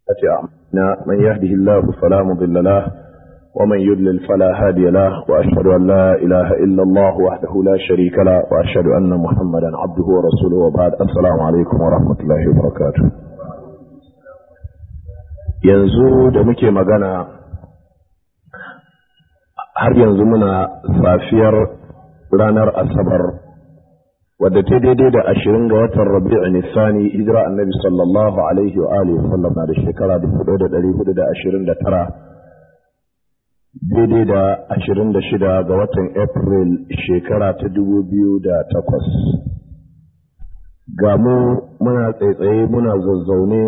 أعمالنا من يهده الله فلا مضل له ومن يضلل فلا هادي له وأشهد أن لا إله إلا الله وحده لا شريك له وأشهد أن محمدا عبده ورسوله وبعد السلام عليكم ورحمة الله وبركاته yanzu da muke magana har yanzu muna safiyar ranar asabar wadda ta daidai da ashirin ga watan rabi'u nisani hijira annabi sallallahu alaihi wa alihi sallam na da shekara dubu ɗaya da ɗari hudu da ashirin da tara daidai da ashirin da shida ga watan april shekara ta dubu biyu da takwas ga mu muna tsaitsaye muna zazzaune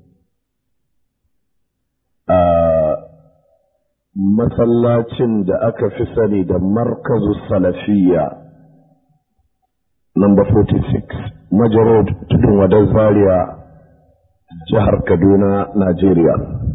a masallacin da aka fi sani da markazu salafiya number 46 majarod tudun wadar zaria jihar kaduna najeriya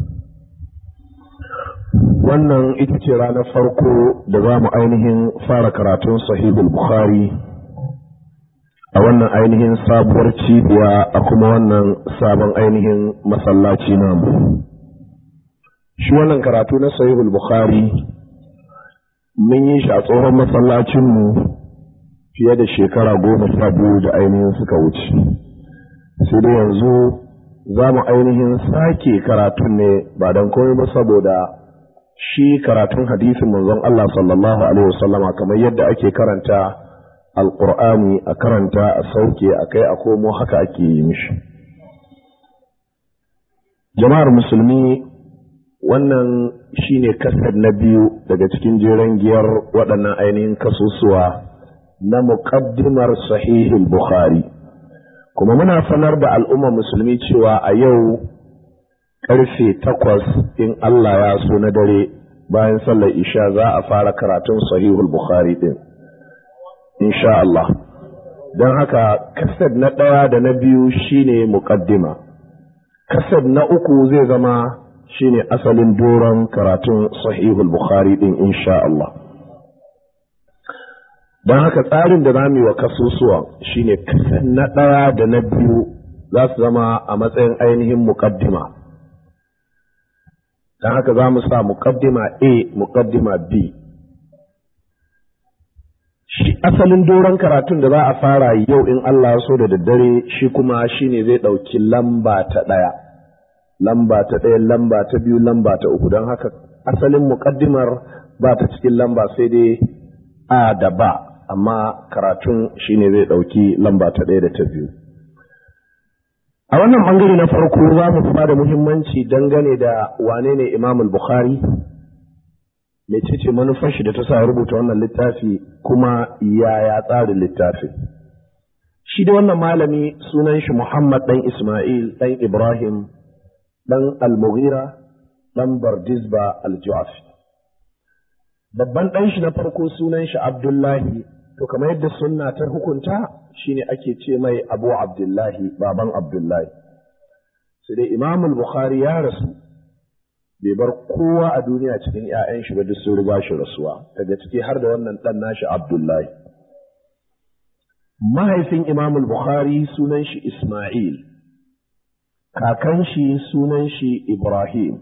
wannan ita ce ranar farko da za mu ainihin fara karatun sahihul bukhari a wannan ainihin sabuwar cibiya a kuma wannan sabon ainihin masallaci namu shi wannan karatu na sahihul bukhari mun yi shi a tsohon masallacinmu fiye da shekara goma sha biyu da ainihin suka wuce sai dai yanzu za mu ainihin sake karatun ne ba don komai ba saboda shi karatun hadisin manzon Allah sallallahu alaihi wasallama kamar yadda ake karanta alqur'ani a karanta a sauke a kai a komo haka ake yi mishi jama'ar musulmi wannan shine kasar na biyu daga cikin jeren giyar waɗannan ainihin kasusuwa na muƙaddimar sahihul bukhari kuma muna sanar da al'umma musulmi cewa a yau ƙarfe takwas in Allah ya so na dare bayan sallar isha za a fara karatun sahihul bukhari ɗin insha Allah don haka kasar na ɗaya da na biyu shine muƙaddima kasar na uku zai zama shine asalin doron karatun sahihul bukhari ɗin insha Allah don haka tsarin da za mu yi wa kasusuwan shine kasan na ɗaya da na biyu za su zama a matsayin ainihin muƙaddima don haka za mu sa muƙaddima a muƙaddima b shi asalin doron karatun da za a fara yau in Allah so da daddare shi kuma shine zai ɗauki lamba ta ɗaya lamba ta ɗaya lamba ta biyu lamba ta uku don haka asalin muƙaddimar ba ta cikin lamba sai dai a da ba amma karatun shine zai ɗauki lamba ta ɗaya da ta biyu. A wannan ɓangare na farko za mu ba da muhimmanci dangane da wane ne Imam Bukhari, mecece manufar shi da ta sa rubuta wannan littafi kuma yaya tsarin littafi. Shi da wannan malami sunan shi Muhammad ɗan Ismail ɗan Ibrahim ɗan Al-Mughira ɗan Bardizba Al-Ju'afi. babban ɗan shi na farko sunan shi Abdullahi to kamar yadda sunna ta hukunta shine ake ce mai Abu Abdullahi baban Abdullahi sai dai Imam Bukhari ya rasu bai bar kowa a duniya cikin ƴaƴan shi ba duk sun riga shi rasuwa daga ciki har da wannan ɗan nashi Abdullahi mahaifin Imam Bukhari sunan shi Isma'il kakan shi sunan shi Ibrahim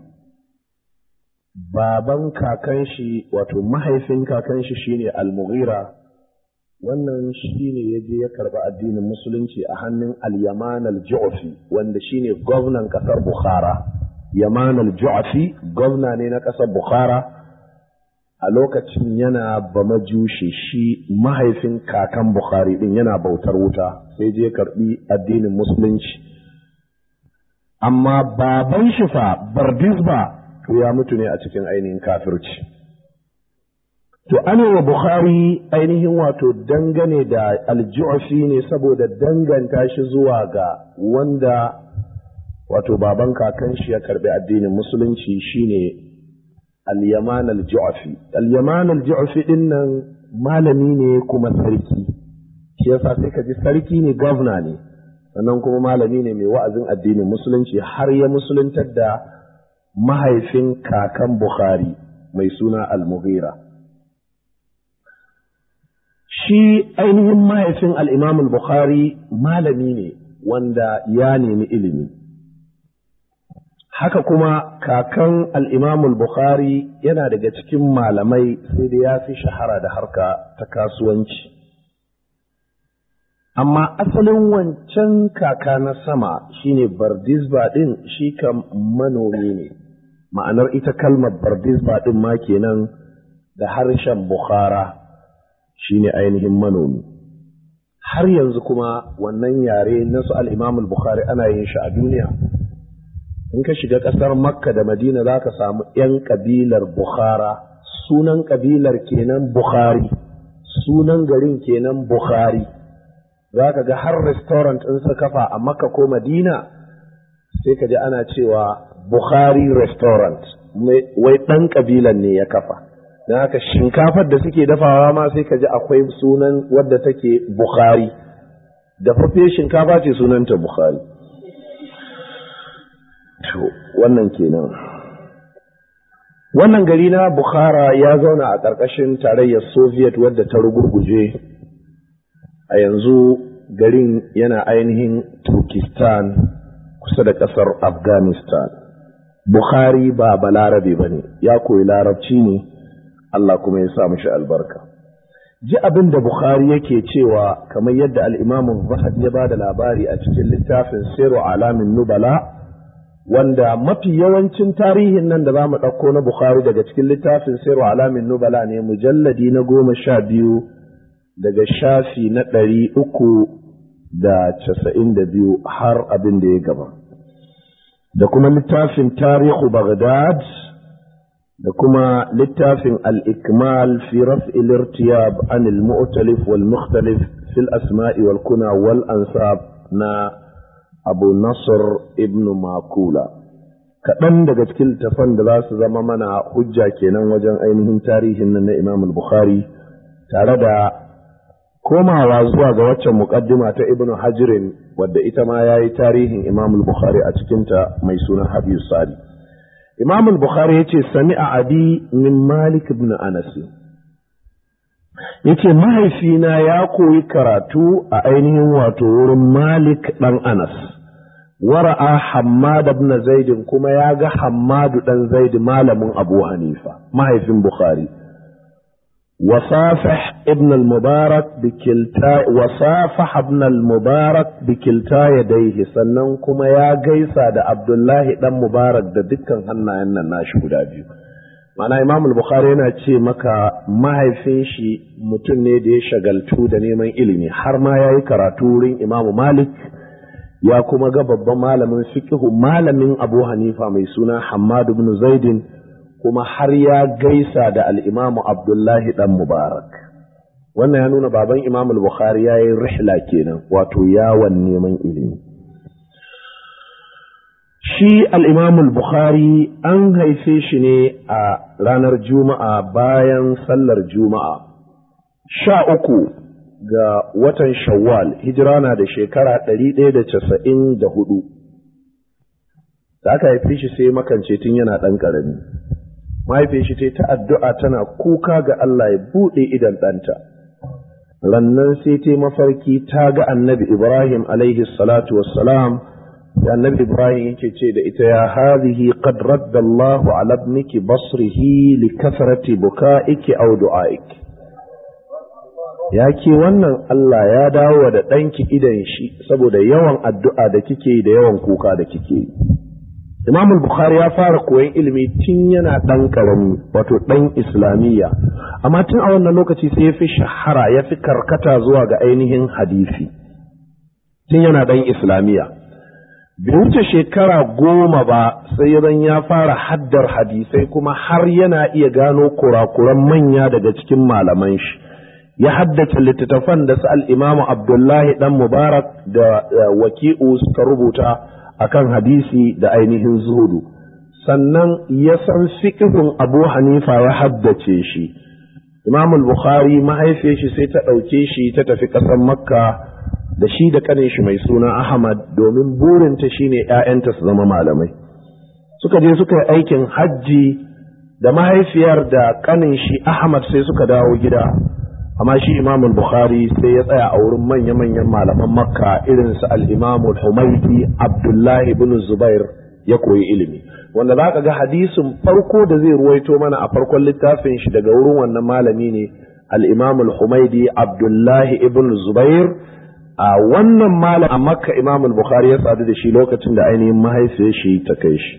baban kakan shi wato mahaifin kakan shi shine al-mughira wannan shine ya je ya karba addinin musulunci a hannun al-yaman al-ju'fi wanda shine gwamnan kasar bukhara yaman al-ju'fi gwamna ne na kasar bukhara a lokacin yana bamajushi shi mahaifin kakan bukhari din yana bautar wuta sai je karbi addinin musulunci amma baban shi fa bardisba to ya mutu ne a cikin ainihin kafirci. To, ana wa Bukhari ainihin wato dangane da aljufi ne saboda danganta shi zuwa ga wanda wato baban kakan shi ya karbi addinin musulunci shine al-yaman al-ju'fi al-yaman al-ju'fi din nan malami ne kuma sarki shi yasa sai ka ji sarki ne gwamna ne sannan kuma malami ne mai wa'azin addinin musulunci har ya musuluntar da mahaifin kakan Bukhari mai suna Al-Mughira. Shi ainihin mahaifin al'imam Bukhari malami ne wanda ya nemi ilimi. haka kuma kakan al'imamul Bukhari yana daga cikin malamai sai da ya fi shahara da harka ta kasuwanci. Amma asalin wancan kaka na sama shine Bardisba ɗin shi kam manomi ne, ma'anar ita kalmar Bardisba ɗin ma kenan da harshen Bukhara shine ainihin manomi. Har yanzu kuma wannan yare na su al'imamul Bukhari ana yin shi a duniya. in ka shiga ƙasar makka da madina za ka samu ‘yan ƙabilar bukhara sunan ƙabilar kenan bukhari sunan garin kenan bukhari za ka ga har restaurant in sa kafa a makka ko madina sai ka ji ana cewa bukhari restaurant wai ɗan ƙabilan ne ya kafa don haka shinkafar da suke dafawa ma sai ka ji akwai sunan wadda take bukhari dafaffe shinkafa ce sunanta bukhari To, wannan kenan. Wannan gari na Bukhara ya zauna a ƙarƙashin tarayyar Soviet wadda ta rugurguje, a yanzu garin yana ainihin Turkistan kusa da ƙasar Afghanistan. Bukhari ba balarabe ba ne, ya koyi larabci ne, Allah kuma ya sa mishi albarka. Ji abin da Bukhari yake cewa kamar yadda al'imamun Zahab ya ba da labari a cikin littafin Siru Alamin Nubala. wanda mafi yawancin tarihin nan da za mu ɗauko na Bukhari daga cikin littafin Sirru Alamin Nubala ne mujalladi na goma sha biyu daga shafi na ɗari uku da casa'in da biyu har abin da ya gaba. Da kuma littafin Tarihu Baghdad da kuma littafin Al-Ikmal fi raf'il irtiyab an al-mu'talif wal mukhtalif fil asma'i wal kuna wal ansab na abu nasr ibn makula kaɗan daga cikin littafan da za su zama mana hujja kenan wajen ainihin tarihin nan na imam bukhari tare da komawa zuwa ga waccan muƙaddima ta ibn hajirin wadda ita ma ya yi tarihin imam bukhari a cikinta mai suna habibu sadi imam bukhari ya ce sami a adi min malik ibn anas yace mahaifina ya koyi karatu a ainihin wato wurin Malik ɗan Anas wara'a Hammad ibn Zaid kuma ya ga Hammadu ɗan Zaid malamin Abu Hanifa mahaifin Bukhari وصافح ابن المبارك بكلتا وصافح ابن المبارك بكلتا يديه sannan kuma ya gaisa da Abdullahi dan Mubarak da dukkan hannayen nan nashi guda biyu Mana Imam Bukhari yana ce maka mahaifin shi mutum ne da ya shagaltu da neman ilimi har ma ya yi karatu wurin Imam Malik ya kuma ga babban malamin fiqhu malamin Abu Hanifa mai suna Hammad ibn Zaidin kuma har ya gaisa da al-Imam Abdullahi dan Mubarak wannan ya nuna baban Imam Bukhari ya yi rihla kenan wato yawon neman ilimi shi al'imamul Bukhari an haife shi ne a ranar Juma'a bayan sallar Juma'a, sha uku ga watan Shawwal, hijira na da shekara ɗari ɗaya da casa'in da hudu. Da aka haife shi sai makance tun yana ɗan ƙarami. Mahaife shi ta addu'a tana kuka ga Allah ya buɗe idan ɗanta. Rannan sai ta mafarki ta ga annabi Ibrahim alaihi salatu wassalam da annabi ibrahim yake ce da ita ya hadhihi qad radda Allahu ala ibniki basrihi li kasrati bukaiki aw du'aik ya ke wannan Allah ya dawo da ɗanki idan shi saboda yawan addu'a da kike da yawan kuka da kike Imam Bukhari ya fara koyon ilimi tun yana ɗan ƙarami wato ɗan Islamiyya amma tun a wannan lokaci sai ya fi shahara ya fi karkata zuwa ga ainihin hadisi tun yana ɗan Islamiyya bai wuce shekara goma ba sai zan ya fara haddar hadisai kuma har yana iya gano kurakuran manya daga cikin malaman shi ya haddace littattafan da su al'imamu abdullahi dan mubarak da waki'u suka rubuta akan hadisi da ainihin zuhudu sannan ya san fiƙihun abu hanifa ya haddace shi imamul bukhari mahaifiyar shi sai ta ɗauke shi ta tafi ƙasar makka da shi da kanin shi mai suna Ahmad domin burinta shine ‘ya'yanta su zama malamai. Suka je suka yi aikin hajji da mahaifiyar da kanin shi Ahmad sai suka dawo gida, amma shi Imamul Bukhari sai ya tsaya a wurin manya-manyan malaman Makka irin su al-Imamul Humaidi Abdullahi ibn Zubair ya koyi ilimi wanda za ka ga hadisin farko da zai ruwaito mana a farkon littafin shi daga wurin wannan malami ne al-imam al-humaidi abdullahi ibn zubair a wannan malam a makka imam al-bukhari ya sadu da shi lokacin da ainihin mahaifiyar shi ta kai shi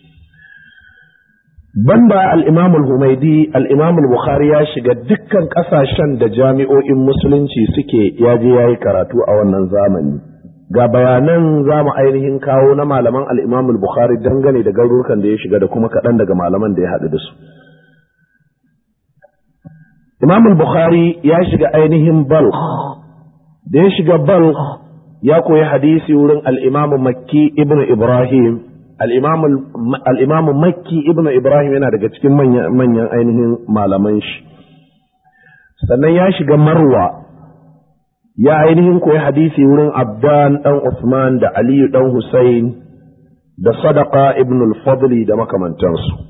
banda al-imam al-humaidi al-imam al-bukhari ya shiga dukkan kasashen da jami'o'in musulunci suke yaje yayi karatu a wannan zamani ga bayanan za mu ainihin kawo na malaman al-imam al-bukhari dangane da garurukan da ya shiga da kuma kaɗan daga malaman da ya haɗu da su imam al-bukhari ya shiga ainihin balkh da ya shiga balkh ya koyi hadisi wurin al-imam makki ibn ibrahim al-imam makki ibn ibrahim yana daga cikin manyan ainihin malaman shi sannan ya shiga marwa ya ainihin koyi hadisi wurin abdan dan usman da aliyu dan husain da sadaka ibn al-fadli da makamantansu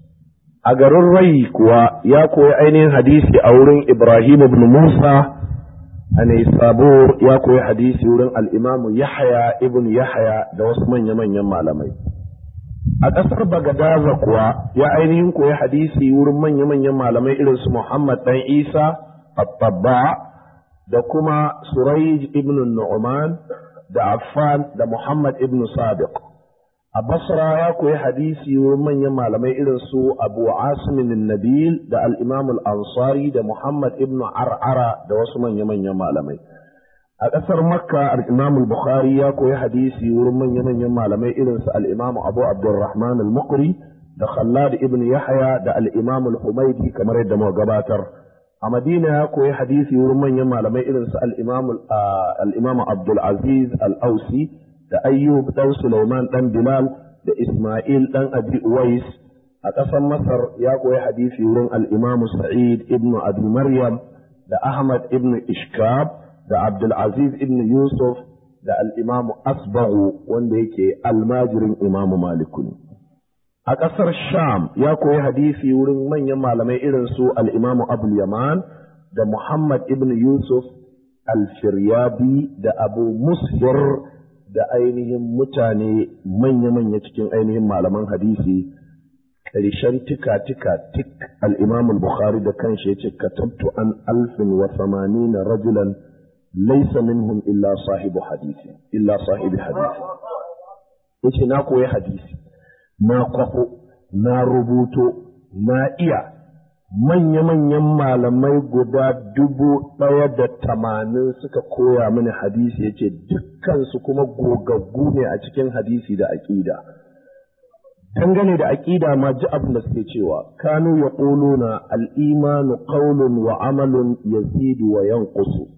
a garin rai kuwa ya koyi ainihin hadisi a wurin ibrahim ibn musa a Sabur ya koyi hadisi wurin al'imamu Yahaya ibn Yahaya da wasu manya-manyan malamai. A ƙasar Bagadaza kuwa ya ainihin koyi hadisi wurin manya-manyan malamai irin su Muhammad ɗan Isa, Abba da kuma Surayj ibn Nu'man da Affan da Muhammad ibn Sadiq. A Basra ya koyi hadisi wurin manyan malamai irin su Abu Asimin Nabil da al-Imam al-Ansari da Muhammad ibn Ar'ara da wasu manya-manyan malamai. A ƙasar Makka al-Imam al-Bukhari ya koyi hadisi wurin manya-manyan malamai irin su al-Imam Abu Abdurrahman al-Muqri da Khallad ibn Yahya da al-Imam al-Humaydi kamar yadda muka gabatar. A Madina ya koyi hadisi wurin manyan malamai irin su al-Imam al-Imam Abdul Aziz al-Ausi da ayyub ɗan Sulaiman ɗan Bilal da Ismail ɗan Abi Uwais a ƙasar Masar ya koyi hadisi wurin al-Imam Sa'id ibn Abi Maryam da Ahmad ibn Ishkab da Abdul Aziz ibn Yusuf da al-Imam Asbaghu wanda yake almajirin Imam Malik a ƙasar Sham ya koyi hadisi wurin manyan malamai irin su al-Imam Abul Yaman da Muhammad ibn Yusuf al-Firyabi da Abu Mushir da ainihin mutane manya-manya cikin ainihin malaman hadisi ƙarshen tika-tika tik al'imam al-bukhari da kanshi ya ce katabtu an alfin wa na rajulan laisa minhum illa sahibu hadisi illa sahibi hadisi ya ce na koyi hadisi na kwafo na rubuto na iya manya-manyan malamai guda dubu ɗaya da tamanin suka koya mini hadisi ya ce dukkansu kuma gogaggu ne a cikin hadisi da aƙida. Dangane da aƙida ma ji abin da suke cewa, kanu ya na al'imanu ƙaunun wa amalun yazidu wa yanqusu.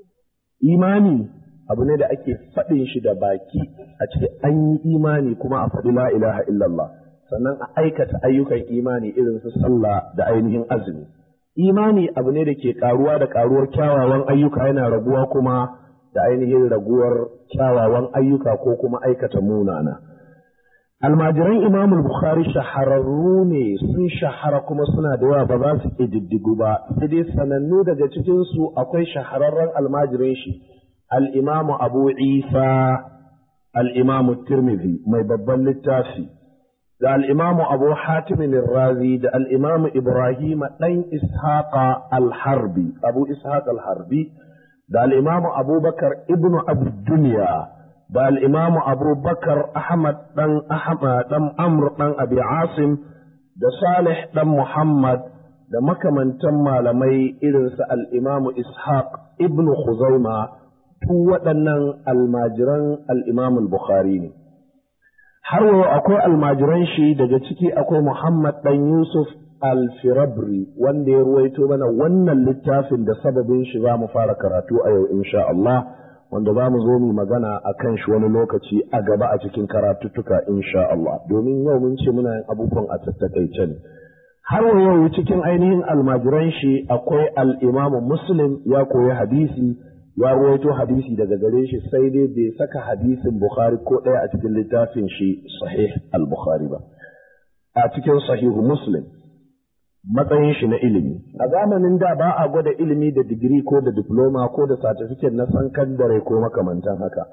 Imani abu ne da ake faɗin shi da baki a cikin an yi imani kuma a faɗi la ilaha illallah. sannan a aikata ayyukan imani irin su sallah da ainihin azumi. Imani abu ne da ke karuwa da karuwar kyawawan ayyuka yana raguwa kuma da ainihin raguwar kyawawan ayyuka ko kuma aikata munana. Almajiran Imam Bukhari shahararru ne sun shahara kuma suna da yawa ba za su ƙididdigu ba, sai dai sanannu daga cikinsu akwai shahararren almajirin shi, al'imamu Abu Isa, al'imamu Tirmidhi mai babban littafi. da al'imamu abu hatimin razi da al'imamu ibrahim ɗan ishaqa al-harbi abu ishaq al-harbi da al'imamu abubakar ibnu abu duniya da al'imamu abubakar ahmad ɗan ahmad ɗan amr ɗan abi asim da salih ɗan muhammad da makamantan malamai irinsu al'imamu ishaq ibnu khuzaima tu waɗannan almajiran al'imamu bukhari ne har wa akwai almajiran shi daga ciki akwai Muhammad ɗan Yusuf al-Firabri wanda ya ruwaito mana wannan littafin da sababin shi za mu fara karatu a yau insha Allah wanda za mu zo mu magana a kan shi wani lokaci a gaba a cikin karatuttuka insha Allah domin yau mun ce muna yin abubuwan a tattakaice ne har wa yau cikin ainihin almajiran shi akwai al-Imam Muslim ya koyi hadisi ya ruwaito hadisi daga gare shi sai dai bai saka hadisin Bukhari ko ɗaya a cikin littafin shi sahih al-Bukhari ba a cikin sahihu Muslim matsayin shi na ilimi a zamanin da ba a gwada ilimi da digiri ko da diploma ko da certificate na sankandare ko makamantan haka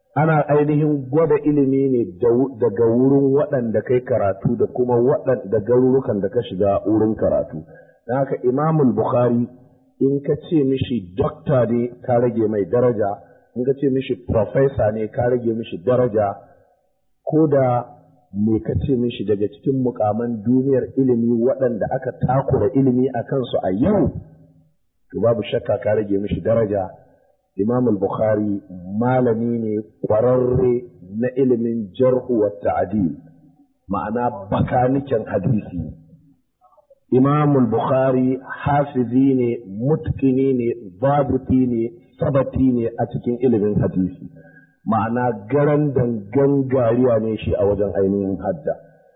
ana ainihin gwada ilimi ne daga wurin waɗanda kai karatu da kuma waɗanda garurukan da ka shiga wurin karatu don haka imamul bukhari in ka ce mishi dokta ne ka rage mai daraja in ka ce mishi profesa ne ka rage mishi daraja ko da me ka ce mishi daga cikin mukaman duniyar ilimi waɗanda aka takura ilimi a kansu a yau to babu shakka ka rage mishi daraja imam al-bukhari malami ne ƙwararre na ilimin jarhu wa ta'dil ma'ana bakaniken hadisi imam al-bukhari hafizi ne mutkini ne babuti ne sabati ne a cikin ilimin hadisi ma'ana garan dangan gariya ne shi a wajen ainihin hadda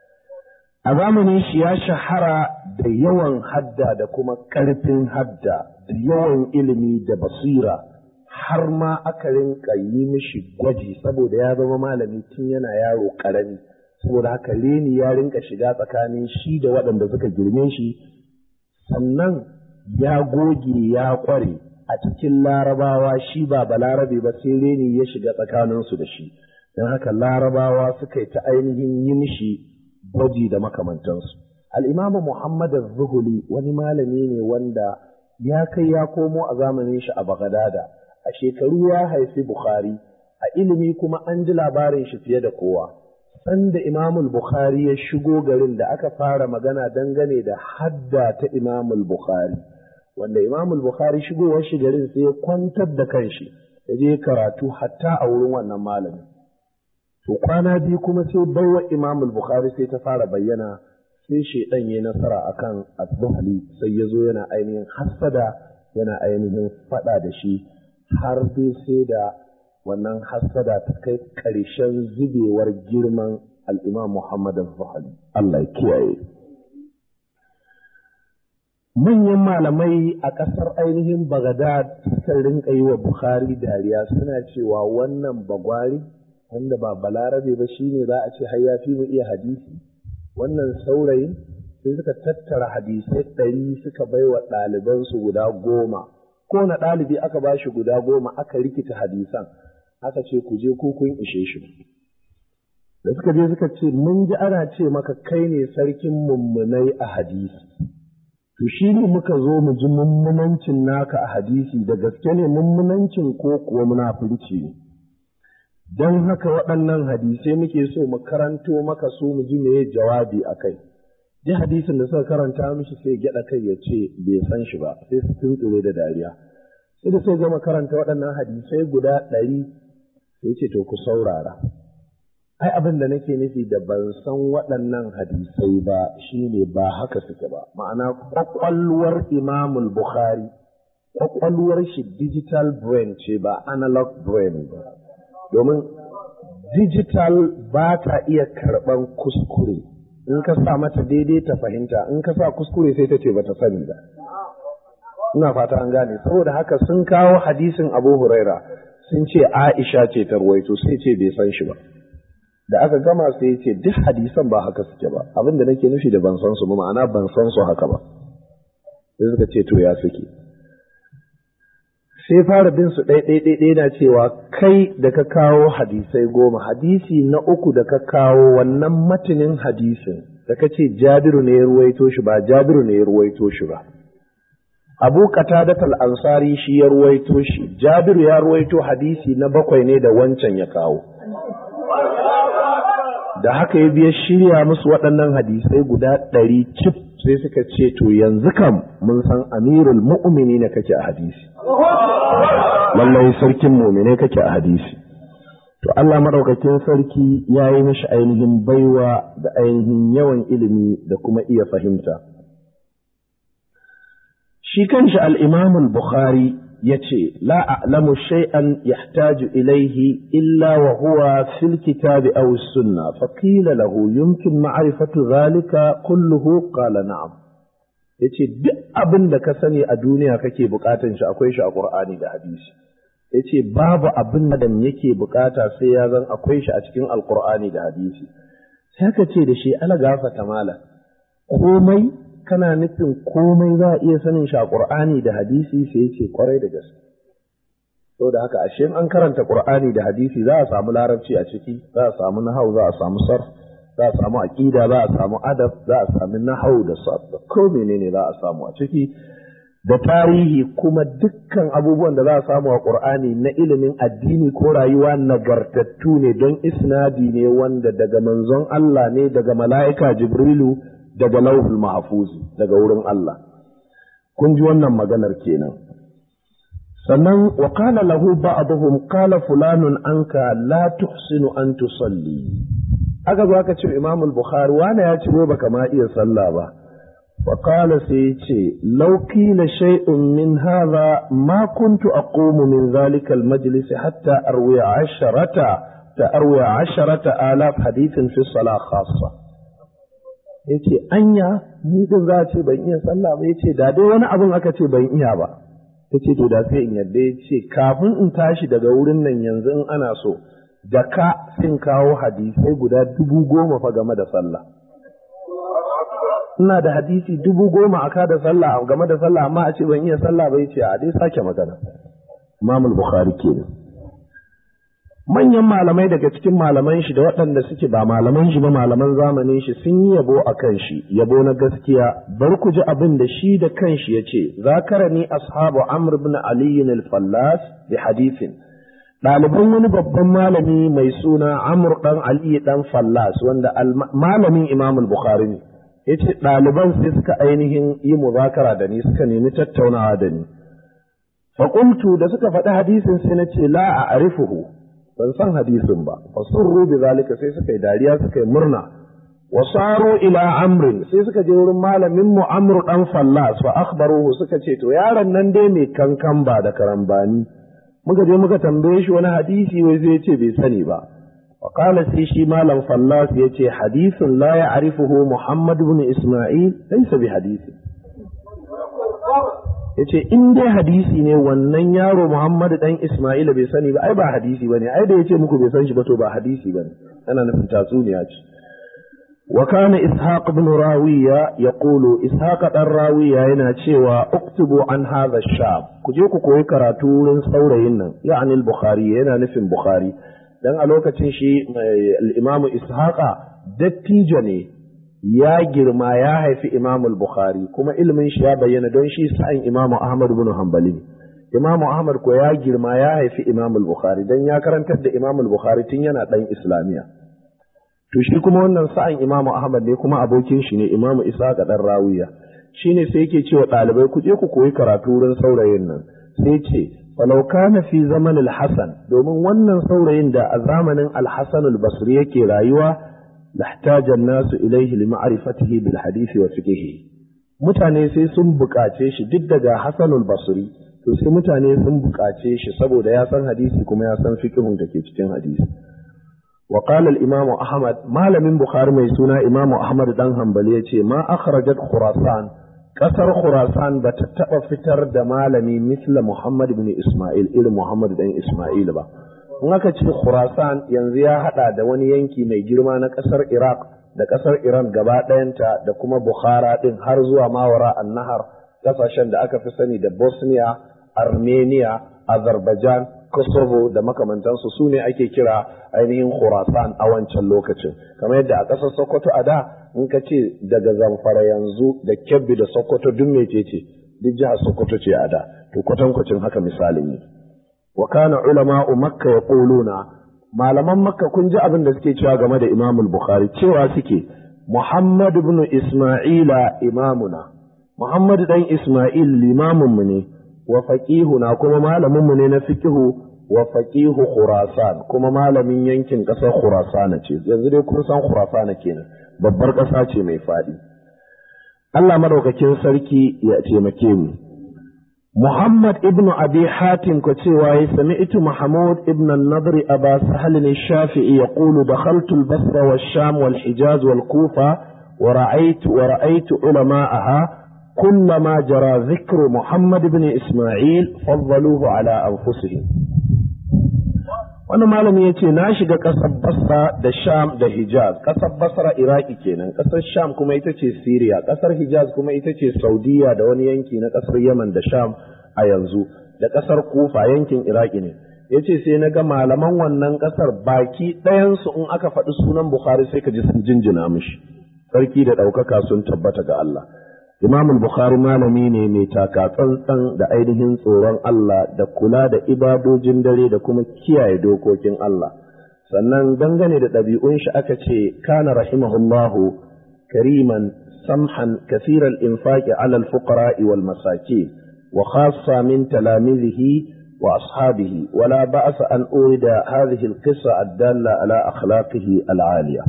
a zamanin shi ya shahara da yawan hadda da kuma ƙarfin hadda da yawan ilimi da basira har ma aka rinka yi mishi gwaji saboda ya zama malami tun yana yaro ƙarami saboda haka reni ya rinka shiga tsakanin shi da waɗanda suka girme shi sannan ya goge ya ƙware a cikin larabawa shi ba balarabe ba sai reni ya shiga tsakaninsu da shi don haka larabawa suka yi ta ainihin yi mishi gwaji da makamantansu al'imamu muhammad zuhuli wani malami ne wanda ya kai ya komo a zamanin shi a bagadada a shekaru ya haifi bukhari a ilimi kuma an ji labarin shi fiye da kowa sanda imamul bukhari ya shigo garin da aka fara magana dangane da hadda ta imamul bukhari wanda imamul bukhari shigowar shi garin sai ya kwantar da kanshi ya je karatu hatta a wurin wannan malami to kwana biyu kuma sai baiwa imamul bukhari sai ta fara bayyana sai shaidan ya nasara akan az-zuhli sai ya zo yana ainihin hassada yana ainihin fada da shi har dai sai da wannan hassada ta kai ƙarshen zubewar girman al'imam Muhammad al-Zuhali. Allah ya kiyaye. Manyan malamai a ƙasar ainihin Bagadad suka rinka yi wa Bukhari dariya suna cewa wannan bagwari wanda ba balarabe ba shine za a ce har ya fi mu iya hadisi. Wannan saurayin sai suka tattara hadisai ɗari suka bai wa ɗalibansu guda goma. kowane ɗalibi aka ba shi guda goma aka rikita hadisan aka ce ku je ku kun ishe shi da suka je suka ce mun ji ana ce maka kai ne sarkin mummunai a hadisi to shi ne muka zo mu ji mummunancin naka a hadisi da gaske ne mummunancin ko kuwa munafurci ne don haka waɗannan hadisai muke so mu karanto maka su mu ji meye jawabi a kai duk hadisin da suka karanta mishi sai gyaɗa kai ya ce bai san shi ba sai su tuntsure da dariya sai da sai gama karanta waɗannan hadisai guda ɗari sai ce to ku saurara ai abin da nake nufi da ban san waɗannan hadisai ba shine ba haka suke ba ma'ana kwakwalwar imamul bukhari kwakwalwar shi digital brain ce ba analog brain ba domin digital ba ta iya karɓan kuskure in ka sa mata daidai ta fahimta in ka sa kuskure sai ta ce bata sani ba ina fata an gane saboda haka sun kawo hadisin Abu Huraira sun ce Aisha ce ta ruwaito sai ce bai san shi ba da aka gama sai ya ce duk hadisan ba haka suke ba abin da nake nufi da ban san su ba ma'ana ban san su haka ba sai suka ce to ya suke sai fara bin su ɗai ɗai ɗai na cewa kai da ka kawo hadisai goma hadisi na uku da ka kawo wannan matinin hadisin da ka ce jabiru ne ya ruwaito shi ba jabiru ne ya ruwaito shi ba abu qatadat al-ansari shi ya ruwaito shi jabiru ya ruwaito hadisi na bakwai ne da wancan ya kawo da haka ya biya shirya musu waɗannan hadisai guda ɗari cif sai suka ce to yanzu kam mun san amirul mu'mini ne kake a hadisi lallai sarkin mumine kake a hadisi to Allah maɗaukakin sarki ya yi mishi ainihin baiwa da ainihin yawan ilimi da kuma iya fahimta shi kanshi al-imam bukhari ya ce la a'lamu shay'an yahtaju ilayhi illa wa huwa fil kitabi aw sunna fa qila lahu yumkin ma'rifatu dhalika kulluhu qala na'am yace duk abin da ka sani a duniya kake bukatan shi akwai shi a qur'ani da hadisi yace babu abin da yake bukata sai ya zan akwai shi a cikin alqur'ani da hadisi sai ka ce da shi ala gafata mala komai kana nufin komai za a iya sanin shi a Qur'ani da hadisi sai ya ce kwarai da gaske da haka ashe an karanta qur'ani da hadisi za a samu larabci a ciki za a samu nahau za a samu sarf za a samu aqida za a samu adab za a samu nahau da sarf ko menene za a samu a ciki da tarihi kuma dukkan abubuwan da za a samu a qur'ani na ilimin addini ko rayuwa nagartattu ne don isnadi ne wanda daga manzon Allah ne daga mala'ika jibrilu daga lauhul mahfuzi daga wurin Allah kun ji wannan maganar kenan sannan wa qala lahu ba'dhum qala fulanun anka la tuhsinu an tusalli aka zo aka ce Imam al-Bukhari wani ya ce baka ma iya sallah ba wa qala sai ce law qila shay'un min hadha ma kuntu aqumu min dhalika al-majlis hatta arwi asharata ta arwi asharata alaf hadithin fi salah khassa yace anya ni din za ce ban iya sallah ba yace da dai wani abun aka ce ban iya ba ya ce to da sai in yadda ya ce kafin in tashi daga wurin nan yanzu in ana so da ka sin kawo hadisai guda dubu goma fa game da sallah ina da hadisi dubu goma a da sallah game da sallah amma a ce ban iya sallah ba ya ce a dai sake magana imamul bukhari kenan manyan malamai daga cikin malaman shi da waɗanda suke ba malaman shi ba malaman zamanin shi sun yi yabo a kan shi yabo na gaskiya bar ku ji abin da shi da kanshi ya ce zakarani ashabu amr ibn ali al-fallas bi hadithin ɗaliban wani babban malami mai suna amr dan ali dan fallas wanda malamin imam al-bukhari ne yace ɗaliban sai suka ainihin yi muzakara da ni suka nemi tattaunawa da ni fa da suka faɗi hadisin sai na ce la a arifuhu ban san hadisin ba fa surru bi zalika sai suka yi dariya suka yi murna wa saru ila amrin sai suka je wurin malamin mu amru dan fallas fa akhbaruhu suka ce to yaron nan dai mai kankan ba da karambani muka je muka tambaye shi wani hadisi wai zai ce bai sani ba wa qala sai shi malam fallas yace hadisin la ya'rifuhu muhammad ibn isma'il laysa bi hadisi ya ce in dai hadisi ne wannan yaro Muhammadu dan Ismaila bai sani ba ai ba hadisi bane ai da yace muku bai san shi ba to ba hadisi bane ana nufin tatsuniya ce wa kana ishaq ibn rawiya yaqulu ishaq dan rawiya yana cewa uktubu an hadha shab ku je ku koyi karatu wurin saurayin nan ya'ani al-bukhari yana nufin bukhari dan a lokacin shi al-imam ishaqa dattijo ne ya girma ya haifi Imam al-Bukhari kuma ilimin shi ya bayyana don shi sa'in Imam Ahmad ibn Hanbali Imam Ahmad ko ya girma ya haifi Imam al-Bukhari dan ya karantar da Imam al-Bukhari tun yana dan Islamiya to shi kuma wannan sa'in Imam Ahmad ne kuma abokin shi ne Imam Isa ga dan Rawiya shine sai yake cewa ɗalibai ku je ku koyi karatu wurin saurayin nan sai ce falau kana fi zaman al-Hasan domin wannan saurayin da a zamanin al-Hasan al-Basri yake rayuwa لاحتاج الناس إليه لمعرفته بالحديث وفقهه mutane sai sun buƙace shi duk daga Hassanul Basri to sai mutane sun buƙace shi saboda ya san hadisi kuma ya san fiqhun da ke cikin hadisi wa qala al imam Ahmad malamin Bukhari mai suna Imam Ahmad dan Hanbali yace ma akhrajat Khurasan kasar Khurasan ba ta taba fitar da malami misla Muhammad ibn Isma'il irin Muhammad dan Isma'il ba in aka ce Khurasan yanzu ya hada da wani yanki mai girma na kasar Iraq da kasar Iran gaba ɗayanta da kuma Bukhara din har zuwa Mawara Annahar kasashen da aka fi sani da Bosnia, Armenia, Azerbaijan, Kosovo da makamantansu su ne ake kira ainihin Khurasan a wancan lokacin kamar yadda a ƙasar Sokoto a da in ka ce daga Zamfara yanzu da Kebbi da Sokoto duk mecece duk jihar Sokoto ce a da to kwatankwacin haka misalin ne wa kana ulama makka yaquluna malaman makka kun ji abin da suke cewa game da imam bukhari cewa suke muhammad ibn isma'ila imamuna muhammad dan isma'il limamin mu ne wa faqihuna kuma malamin mu ne na fiqhu wa faqihu khurasan kuma malamin yankin kasar khurasan ce yanzu dai kun san khurasan kenan babbar kasa ce mai fadi Allah madaukakin sarki ya taimake mu محمد ابن أبي حاتم كتوى سمعت محمود ابن النضر أبا سهل الشافعي يقول دخلت البصرة والشام والحجاز والكوفة ورأيت ورأيت علماءها كلما جرى ذكر محمد بن إسماعيل فضلوه على أنفسهم wani malami ya ce na shiga ƙasar basra da sham da hijaz ƙasar basra iraki kenan ƙasar sham kuma ita ce siriya ƙasar hijaz kuma ita ce saudiya da wani yanki na ƙasar yaman da sham a yanzu da ƙasar kufa yankin iraki ne ya ce sai na ga malaman wannan ƙasar baki ɗayansu in aka faɗi sunan bukhari sai ka ji sun jinjina mishi sarki da ɗaukaka sun tabbata ga Allah Imam Bukhari malami ne mai taka tsantsan da ainihin tsoron Allah da kula da ibadojin dare da kuma kiyaye dokokin Allah sannan dangane da ɗabi'un shi aka ce kana rahimahullahu kariman samhan kathiral infaqi ala al-fuqara wal masakin wa khassa min talamizihi wa ashabihi wala ba'sa an urida hadhihi al-qissa ad-dalla ala akhlaqihi al-aliyah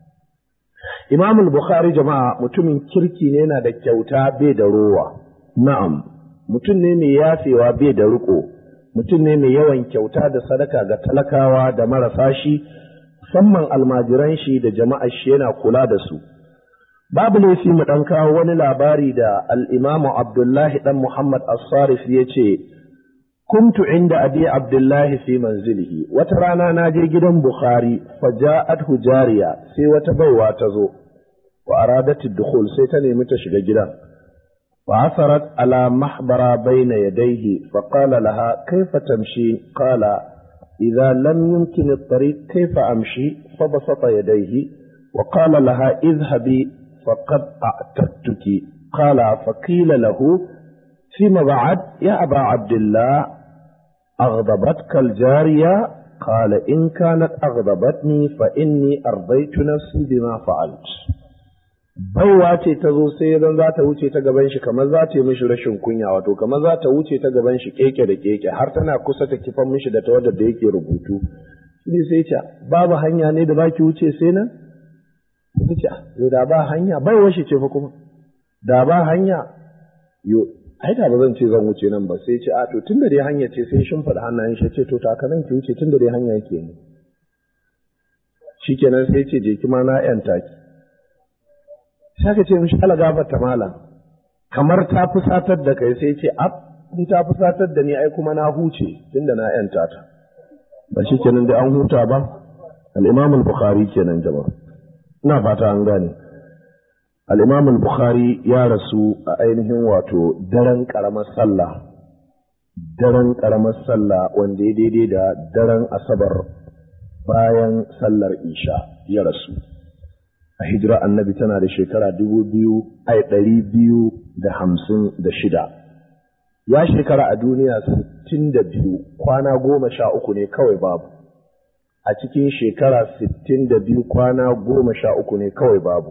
Imam al-Bukhari jama'a mutumin kirki ne yana da kyauta bai da rowa. Na'am, mutum ne mai yafewa bai da riko, mutum ne mai yawan kyauta da sadaka ga talakawa da marasa shi, musamman almajiran shi da jama'ar shi yana kula da su. Babu laifi mu ɗan kawo wani labari da al'imamu Abdullahi ɗan Muhammad As-Sarif ya ce, كنت عند أبي عبد الله في منزله وترانا ناجي جدا بخاري فجاءته جارية سي وتبوى تزو وأرادت الدخول سيتني متشغ جدا وعثرت على محبر بين يديه فقال لها كيف تمشي قال إذا لم يمكن الطريق كيف أمشي فبسط يديه وقال لها اذهبي فقد أعتدتك قال فقيل له فيما بعد يا أبا عبد الله أغضبتك الجارية قال إن كانت أغضبتني فإني أرضيت نفسي بما فعلت baiwa ce ta zo sai zan za ta wuce ta gaban shi kamar za ta yi mishi rashin kunya wato kamar za ta wuce ta gaban shi keke da keke har tana kusa ta kifan mishi da tawadar da yake rubutu shi sai ce babu hanya ne da baki wuce sai nan ta ce da ba hanya baiwa shi ce fa kuma da ba hanya yo ai da ba zan ce zan wuce nan ba sai ce a to tun da dai hanya ce sai shin faɗa hannayen shi ce to taka nan ki wuce tun da dai hanya yake ne shikenan sai ce je ki ma na yan taki sai ka ce mishi ala gafarta malam kamar ta fusatar da kai sai ce ab in ta fusatar da ni ai kuma na huce tun da na yan tata ba shikenan dai an huta ba al-imam al-bukhari kenan jama'a ina fata an gane al'imam al-bukhari ya rasu a ainihin wato daren ƙaramar sallah daren ƙaramar sallah wanda ya daidai da daren asabar bayan sallar isha ya rasu a hijira annabi tana da shekara dubu biyu ai ɗari biyu da hamsin da shida ya shekara a duniya sittin da biyu kwana goma sha uku ne kawai babu a cikin shekara sittin da biyu kwana goma sha uku ne kawai babu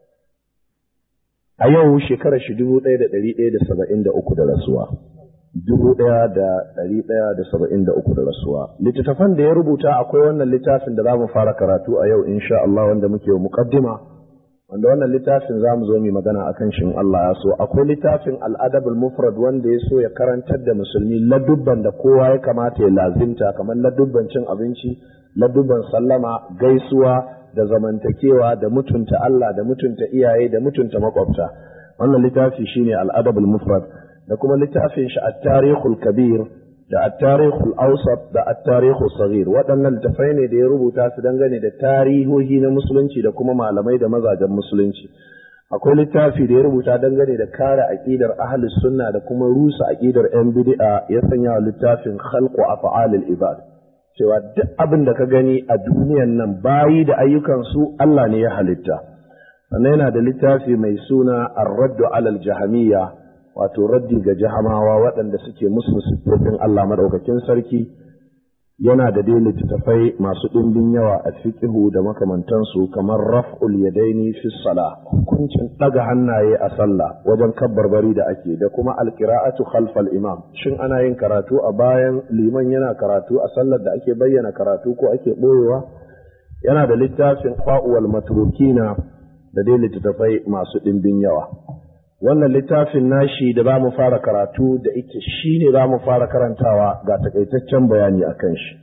a yau shekarar shi dubu ɗaya da ɗari ɗaya da saba'in da uku da rasuwa dubu ɗaya da ɗari ɗaya da saba'in da uku da rasuwa littattafan da ya rubuta akwai wannan littafin da za mu fara karatu a yau insha Allah wanda muke wa muqaddima wanda wannan littafin za mu zo mu magana akan shin Allah ya so akwai littafin al'adabul mufrad wanda ya so ya karantar da musulmi ladubban da kowa ya kamata ya lazimta kamar ladubban cin abinci ladubban sallama gaisuwa da zamantakewa da mutunta Allah da mutunta iyaye da mutunta makwabta wannan littafi shine al-adabul mufrad da kuma littafin shi at-tarikhul kabir da at-tarikhul awsat da at-tarikhus saghir waɗannan littafai ne da ya rubuta su dangane da tarihohi na musulunci da kuma malamai da mazajen musulunci akwai littafi da ya rubuta dangane da kare aqidar ahlus sunna da kuma rusa aqidar yan bid'a ya sanya wa littafin khalqu af'alil ibad cewa duk abin da ka gani a duniyan nan bayi da ayyukansu Allah ne ya halitta sannan yana da littafi mai suna ar-raddu alal jahamiyya wato raddi ga jahamawa waɗanda suke musu siffofin Allah madaukakin sarki yana da dai littattafai masu ɗimbin yawa a fiqhu da makamantansu kamar raf'ul yadaini fi salah hukuncin ɗaga hannaye a sallah wajen kabbarbari da ake da kuma alqira'atu khalfal imam shin ana yin karatu a bayan liman yana karatu a sallar da ake bayyana karatu ko ake ɓoyewa yana da littafin fa'uwal matrukina da dai littattafai masu ɗimbin yawa wannan littafin nashi da za mu fara karatu da ita shi ne za mu fara karantawa ga takaitaccen bayani a kan shi.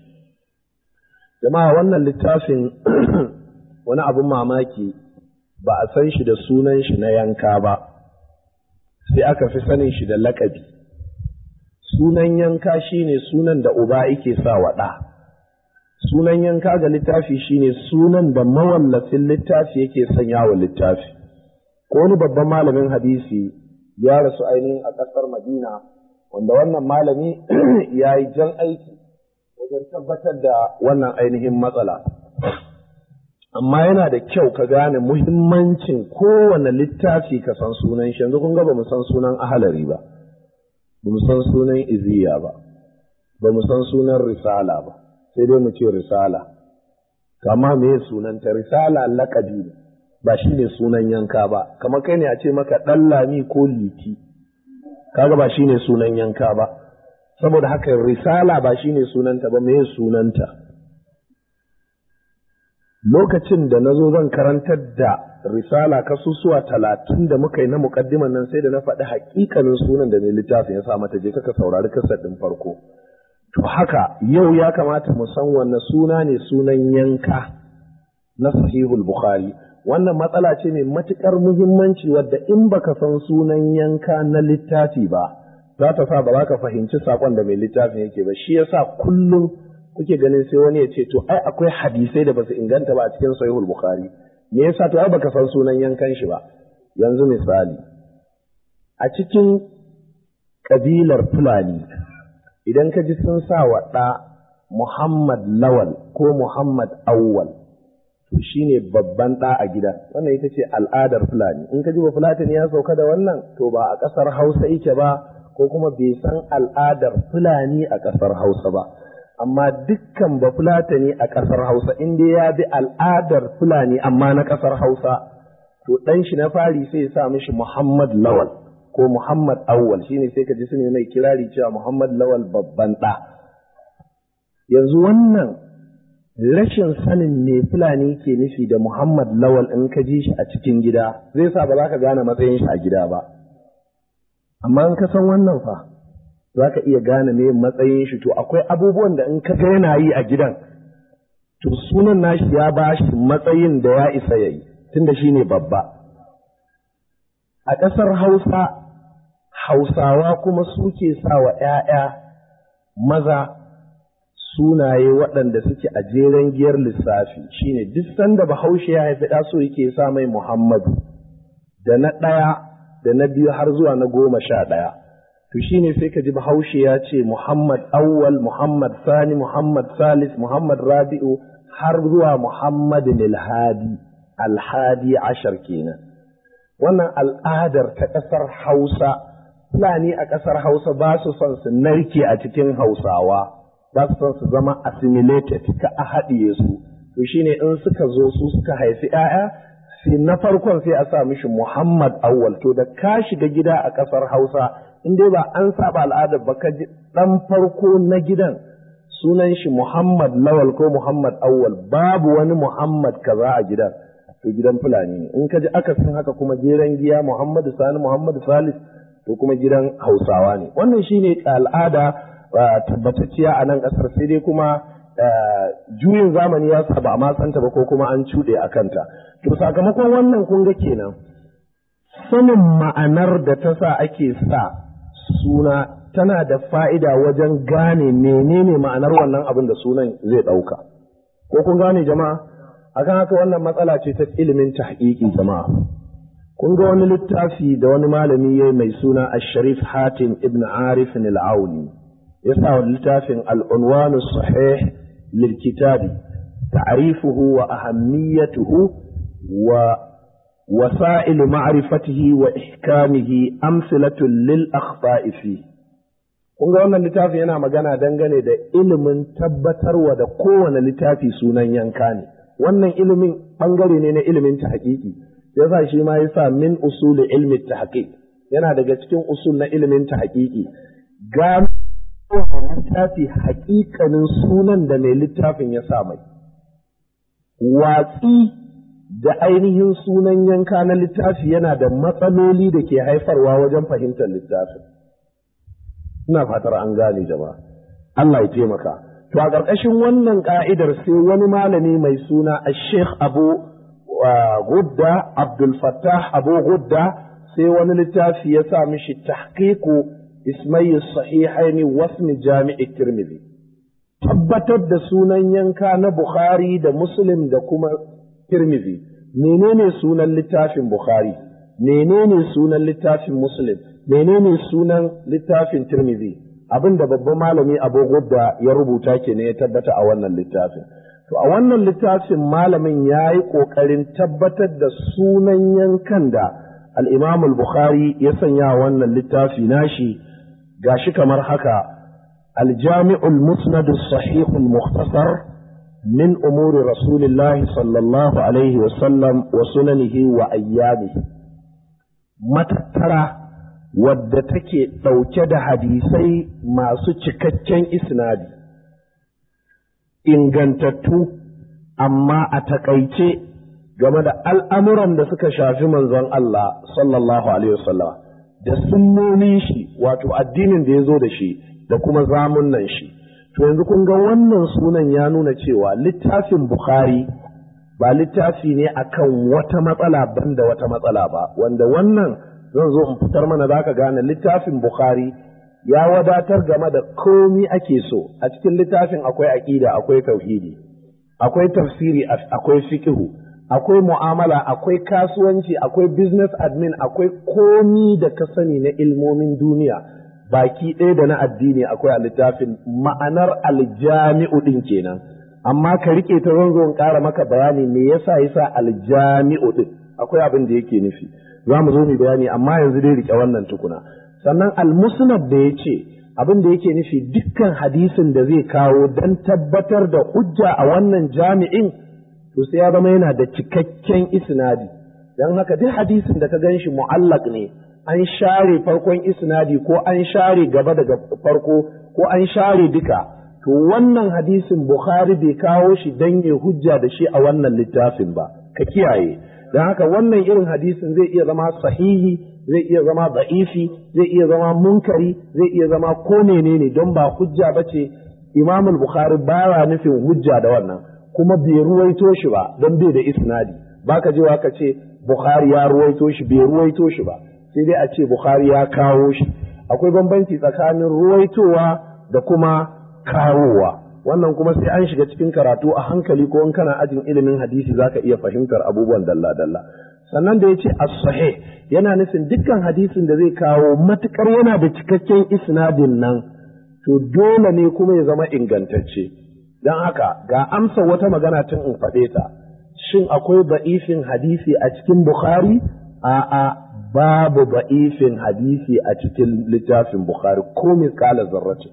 Jama'a wannan littafin wani abin mamaki ba a san shi da sunan shi na yanka ba, sai aka fi sanin shi da lakabi. Sunan yanka shi ne sunan da uba yake sa wa ɗa. Sunan yanka ga littafi shi ne sunan da mawallafin littafi yake sanya wa littafi. ko wani babban malamin hadisi ya rasu ainihin a ƙasar Madina wanda wannan malami ya yi jan aiki wajen tabbatar da wannan ainihin matsala amma yana da kyau ka gane muhimmancin kowane littafi ka san sunan shi yanzu kun ga ba mu san sunan ahalari ba ba mu san sunan iziya ba ba mu san sunan risala ba sai dai mu ce risala kama me sunanta risala laƙabi ne ba shi ne sunan yanka ba kamar kai ne a ce maka ɗan lami ko liti kaga ba shi ne sunan yanka ba saboda haka risala ba shi ne sunanta ba me sunanta lokacin da na zo zan karantar da risala kasusuwa talatin da muka yi na muƙaddiman nan sai da na faɗi haƙiƙanin sunan da mai littafin ya sa mata je kaka saurari kasar ɗin farko To haka yau ya kamata mu san wanne suna ne sunan yanka na sahihul Bukhari. Wannan matsala ce mai matuƙar muhimmanci wadda in baka san sunan yanka na littafi ba, za ta sa ba za ka fahimci saƙon da mai littafin yake ba. Shi yasa kullum kuke ganin sai wani ya ce to ai akwai hadisai da basu inganta ba a cikin sahihul Bukhari. Me yasa to ai baka san sunan yankan shi ba? Yanzu misali, a cikin ƙabilar Fulani, idan ka ji sun sa wa ɗa Muhammad Lawal ko Muhammad Awwal to shine babban ɗa a gidan wannan ita ce al'adar Fulani in ka ji ba Fulatani ya sauka da wannan to ba a ƙasar Hausa yake ba ko kuma bai san al'adar Fulani a ƙasar Hausa ba amma dukkan ba Fulatani a ƙasar Hausa in dai ya bi al'adar Fulani amma na ƙasar Hausa to ɗan shi na fari sai ya sa mishi Muhammad Lawal ko Muhammad Awwal shine sai ka ji su ne mai kirari cewa Muhammad Lawal babban ɗa. Yanzu wannan rashin sanin me Fulani ke nufi da Muhammad Lawal in ka ji shi a cikin gida zai sa ba za ka gane matsayin shi a gida ba. Amma in ka san wannan fa za ka iya gane me matsayin shi to akwai abubuwan da in ka ga yana yi a gidan to sunan nashi ya ba shi matsayin da ya isa ya yi tunda shi ne babba. A ƙasar Hausa Hausawa kuma suke sa wa ‘ya'ya maza sunaye waɗanda suke a jeren giyar lissafi shine duk sanda bahaushe ya haifi ɗa so yake sa mai Muhammadu da na ɗaya da na biyu har zuwa na goma sha ɗaya. To shine sai ka ji bahaushe ya ce Muhammad Awwal, Muhammad Sani, Muhammad Salis, Muhammad Rabi'u har zuwa Muhammad Alhadi, Alhadi ashar kenan. Wannan al'adar ta ƙasar Hausa Fulani a ƙasar Hausa ba su son su narke a cikin Hausawa, ba su son su zama assimilated ka a haɗiye su. To shi ne in suka zo su suka haifi ‘ya'ya, sai na farkon sai a sa mishi Muhammad Awwal. To da ka shiga gida a ƙasar Hausa, in dai ba an saba al'adar ba ka ji ɗan farko na gidan sunan shi Muhammad Lawal ko Muhammad Awwal, babu wani Muhammad kaza a gidan. To gidan Fulani ne. In ka ji akasin haka kuma jeren giya Muhammadu Sani, Muhammadu Salis, to kuma gidan hausawa ne wannan shine al'ada tabbatacciya a nan ƙasar sai dai kuma juyin zamani ya sa ba a matsanta ba ko kuma an cuɗe a kanta to sakamakon wannan kun ga kenan sanin ma'anar da ta sa ake sa suna tana da fa'ida wajen gane menene ma'anar wannan abin da sunan zai ɗauka ko kun gane jama'a akan haka wannan matsala ce ta ilimin tahqiqi jama'a kun ga wani littafi da wani malami ya mai suna Asharif Hatim ibn Arif al-Auni ya sa wa littafin al-unwan sahih lil kitabi ta'rifuhu wa ahammiyatuhu wa wasa'il ma'rifatihi wa ihkamihi amsalatun lil akhta'i fi kun ga wannan littafi yana magana dangane da ilimin tabbatarwa da kowane littafi sunan yanka ne wannan ilimin bangare ne na ilimin ta hakiki yasa shi ma yasa min usuli ilmi tahqiq yana daga cikin usul na ilimin tahqiqi gano littafi haƙiƙanin sunan da mai littafin ya sa mai watsi da ainihin sunan yanka na littafi yana da matsaloli da ke haifarwa wajen fahimtar littafin ina fatar an gane jama'a Allah ya taimaka to a ƙarƙashin wannan ka'idar sai wani malami mai suna Sheikh Abu Gudda Abdul Fattah Abu Gudda sai wani littafi ya sa mishi tahqiqu ismai sahihaini wasmi jami'i Tirmidhi tabbatar da sunan yanka na Bukhari da Muslim da kuma Tirmidhi menene sunan littafin Bukhari menene sunan littafin muslim menene sunan littafin tirmidhi abin da babban malami abu da ya rubuta ke ne ya tabbata a wannan littafin to a wannan littafin malamin ya yi ƙoƙarin tabbatar da sunan yankan da al'imam al-bukhari ya sanya wannan littafi nashi gashi kamar haka aljami'ul musnadu sahihul mukhtasar min umuri rasulillahi sallallahu alaihi wasallam wa sunanihi wa ayyamihi matattara wadda take ɗauke da hadisai masu cikakken isnadi ingantattu amma a takaice game da al'amuran da suka shafi manzon Allah sallallahu Alaihi wasallam da sunnonin shi wato addinin da ya zo da shi da kuma zamunan shi. To yanzu kun ga wannan sunan ya nuna cewa littafin Bukhari ba littafi ne akan wata matsala banda wata matsala ba, wanda wannan zan zo in fitar mana za ka gane littafin Bukhari ya wadatar game da komi ake so a cikin littafin akwai aƙida akwai tauhidi akwai tafsiri akwai fiqhu akwai mu'amala akwai kasuwanci akwai business admin akwai komi da ka sani na ilmomin duniya baki ɗaya da na addini akwai a littafin ma'anar aljami'u ɗin kenan amma ka rike ta zan zo in ƙara maka bayani me yasa yasa aljami'u ɗin akwai abin da yake nufi za mu zo mu bayani amma yanzu dai rike wannan tukuna sannan almusnad da ya ce abin da yake nufi dukkan hadisin da zai kawo don tabbatar da hujja a wannan jami'in to sai ya zama yana da cikakken isnadi don haka duk hadisin da ka gan shi mu'allaq ne an share farkon isnadi ko an share gaba daga farko ko an share duka to wannan hadisin bukhari bai kawo shi don ya hujja da shi a wannan littafin ba ka kiyaye don haka wannan irin hadisin zai iya zama sahihi zai iya zama da'ifi zai iya zama munkari zai iya zama ko menene don ba hujja ba ce imam bukhari baya nufin hujja da wannan kuma bai ruwaito shi ba don bai da isnadi baka je ka ce bukhari ya ruwaito shi bai ruwaito shi ba sai dai a ce bukhari ya kawo shi akwai bambanci tsakanin ruwaitowa da kuma kawowa wannan kuma sai an shiga cikin karatu a hankali ko in kana ajin ilimin hadisi zaka iya fahimtar abubuwan dalla-dalla sannan da ya ce as-sahih yana nufin dukkan hadisin da zai kawo matukar yana da cikakken isnadin nan to dole ne kuma ya zama ingantacce don haka ga amsa wata magana tun in faɗe ta shin akwai ba'ifin hadisi a cikin bukhari a'a babu ba'ifin hadisi a cikin littafin bukhari ko misƙala zarrace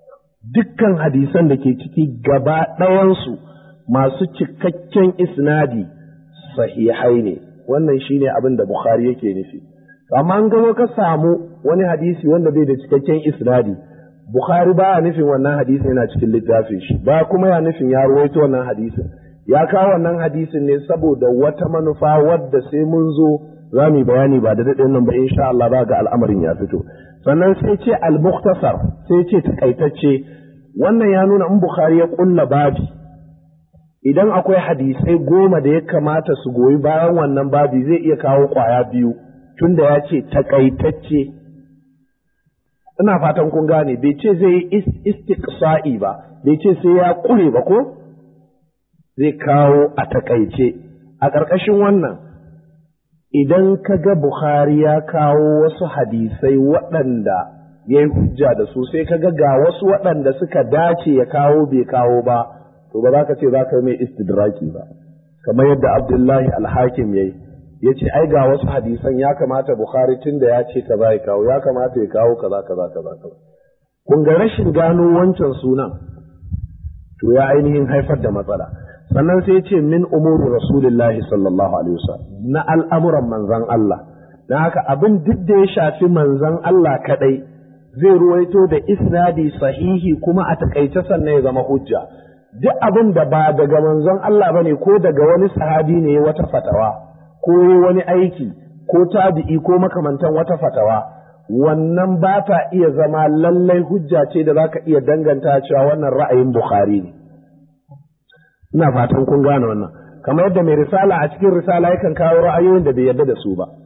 dukkan hadisan da ke ciki gaba ɗayansu masu cikakken isnadi sahihai ne wannan shine abin da Bukhari yake nufi amma an gano ka samu wani hadisi wanda bai da cikakken isnadi Bukhari baya nufin wannan hadisi yana cikin littafin shi ba kuma ya nufin ya ruwaito wannan hadisin ya kawo wannan hadisin ne saboda wata manufa wadda sai mun zo za mu yi bayani ba da daɗin nan ba insha Allah ba ga al'amarin ya fito sannan sai ce al-mukhtasar sai ce takaitacce wannan ya nuna in Bukhari ya kulla babi idan akwai hadisai goma da ya kamata su goyi bayan wannan babi zai iya kawo kwaya biyu tunda ya ce takaitacce ina fatan kun gane bai ce zai yi istiqsa'i ba bai ce sai ya kure ba ko zai kawo a takaice a ƙarƙashin wannan idan ka ga Bukhari ya kawo wasu hadisai waɗanda ya yi hujja da su sai ka ga ga wasu waɗanda suka dace ya kawo bai kawo ba to ba za ka ce za ka yi mai istidraki ba kamar yadda abdullahi alhakim ya yi ya ce ai ga wasu hadisan ya kamata bukhari tun da ya ce kaza ya kawo ya kamata ya kawo kaza kaza kaza kaza kun ga rashin gano wancan sunan to ya ainihin haifar da matsala sannan sai ce min umuri rasulillahi sallallahu alaihi wasallam na al'amuran manzon Allah dan haka abin duk da ya shafi manzon Allah kadai zai ruwaito da isnadi sahihi kuma a takaice sannan ya zama hujja duk abin da ba daga manzon Allah bane ko daga wani sahabi ne wata fatawa ko wani aiki ko tabi'i ko makamantan wata fatawa wannan ba ta iya zama lallai hujja ce da zaka iya danganta cewa wannan ra'ayin Bukhari ne ina fatan kun gane wannan kamar yadda mai risala a cikin risala yakan kawo ra'ayoyin da bai yarda da su ba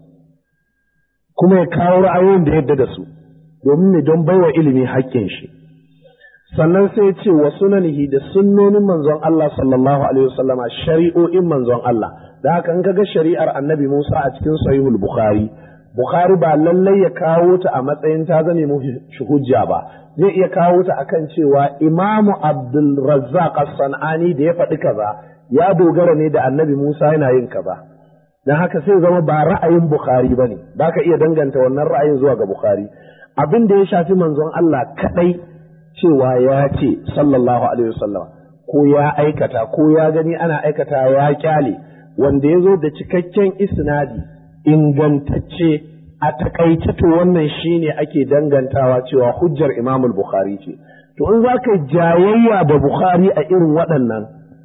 kuma ya kawo ra'ayoyin da yarda da su domin ne don baiwa ilimi haƙƙin shi sannan sai ce wa sunanihi da sunnonin manzon Allah sallallahu alaihi wasallama shari'o'in manzon Allah da haka in kaga shari'ar annabi Musa a cikin sahihul bukhari bukhari ba lallai ya kawo ta a matsayin ta zame mu hujja ba zai iya kawo ta akan cewa imamu abdul razzaq as-sanani da ya faɗi kaza ya dogara ne da annabi Musa yana yin kaza dan haka sai zama ba ra'ayin bukhari bane baka iya danganta wannan ra'ayin zuwa ga bukhari abin da ya shafi manzon Allah kadai cewa ya ce sallallahu alaihi wasallam ko ya aikata ko ya gani ana aikata ya kyale wanda ya zo da cikakken isnadi ingantacce a takaice to wannan shine ake dangantawa cewa hujjar Imam Bukhari ce to in za ka jayayya da Bukhari a irin waɗannan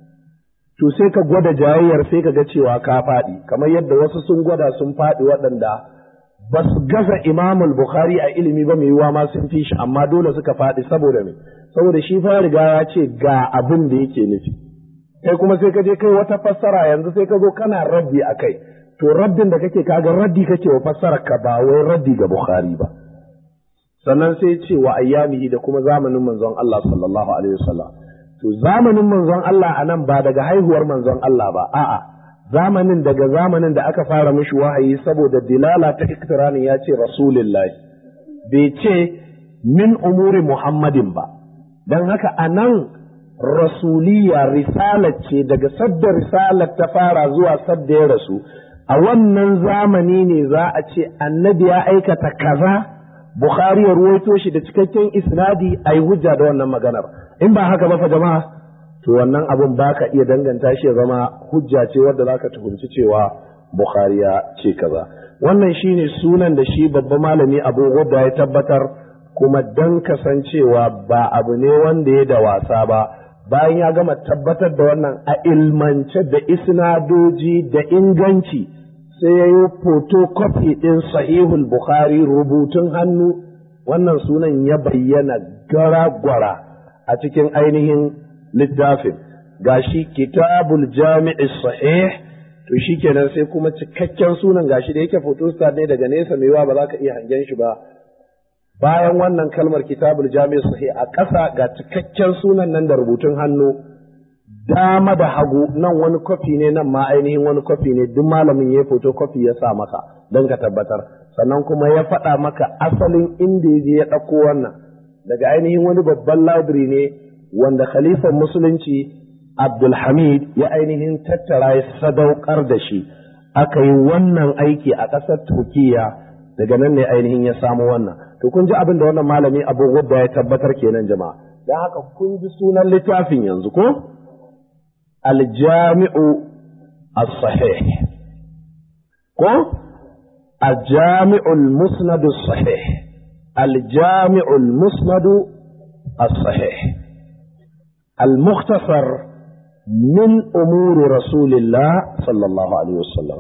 to sai ka gwada jayayyar sai ka ga cewa ka faɗi kamar yadda wasu sun gwada sun faɗi waɗanda ba su gaza imamul bukhari a ilimi ba mai yiwuwa ma sun fi shi amma dole suka faɗi saboda me saboda shi fa riga ya ce ga abin da yake nufi kai kuma sai ka je kai wata fassara yanzu sai ka zo kana raddi a kai to raddin da kake kaga raddi kake wa fassara ka ba wai raddi ga bukhari ba sannan sai ce wa ayyamihi da kuma zamanin manzon Allah sallallahu alaihi wasallam to zamanin manzon Allah anan ba daga haihuwar manzon Allah ba a'a zamanin daga zamanin da aka fara mishi wahayi saboda dilala ta iktiranin ya ce rasulullahi bai ce min umuri muhammadin ba don haka a nan rasuliya risalar ce daga sadda risalar ta fara zuwa sadda ya rasu a wannan zamani ne za a ce annabi ya aikata kaza bukhari ya ruwaito shi da cikakken isnadi a yi hujja da wannan maganar in ba haka ba fa jama'a to wannan abin ba ka iya danganta shi ya zama hujja ce wadda za ka tuhumci cewa Bukhari ya ce kaza wannan shine sunan da shi babban malami Abu Ghudda ya tabbatar kuma dan kasancewa ba abu ne wanda ya da wasa ba bayan ya gama tabbatar da wannan a ilmance da isnadoji da inganci sai ya yi photocopy ɗin sahihul Bukhari rubutun hannu wannan sunan ya bayyana gara-gwara a cikin ainihin littafin gashi kitabul jami'i sahih to shikenan sai kuma cikakken sunan gashi da yake photostat ne daga nesa mai ba za ka iya hangen shi ba bayan wannan kalmar kitabul jami'i sahih a ƙasa ga cikakken sunan nan da rubutun hannu dama da hagu nan wani kwafi ne nan ma ainihin wani kwafi ne duk malamin ya photocopy ya sa maka don ka tabbatar sannan kuma ya faɗa maka asalin inda ya je ya ɗauko wannan daga ainihin wani babban library ne wanda khalifan musulunci Abdulhamid ya ainihin tattara ya sadaukar da shi aka yi wannan aiki a ƙasar Turkiya daga nan ne ainihin ya samu wannan to kun ji abin da wannan malami Abu Wadda ya tabbatar kenan jama'a dan haka kun ji sunan littafin yanzu ko Al-Jami'u As-Sahih ko Al-Jami'u Al-Musnad As-Sahih Al-Jami'u Al-Musnad As-Sahih المختصر من أمور رسول الله صلى الله عليه وسلم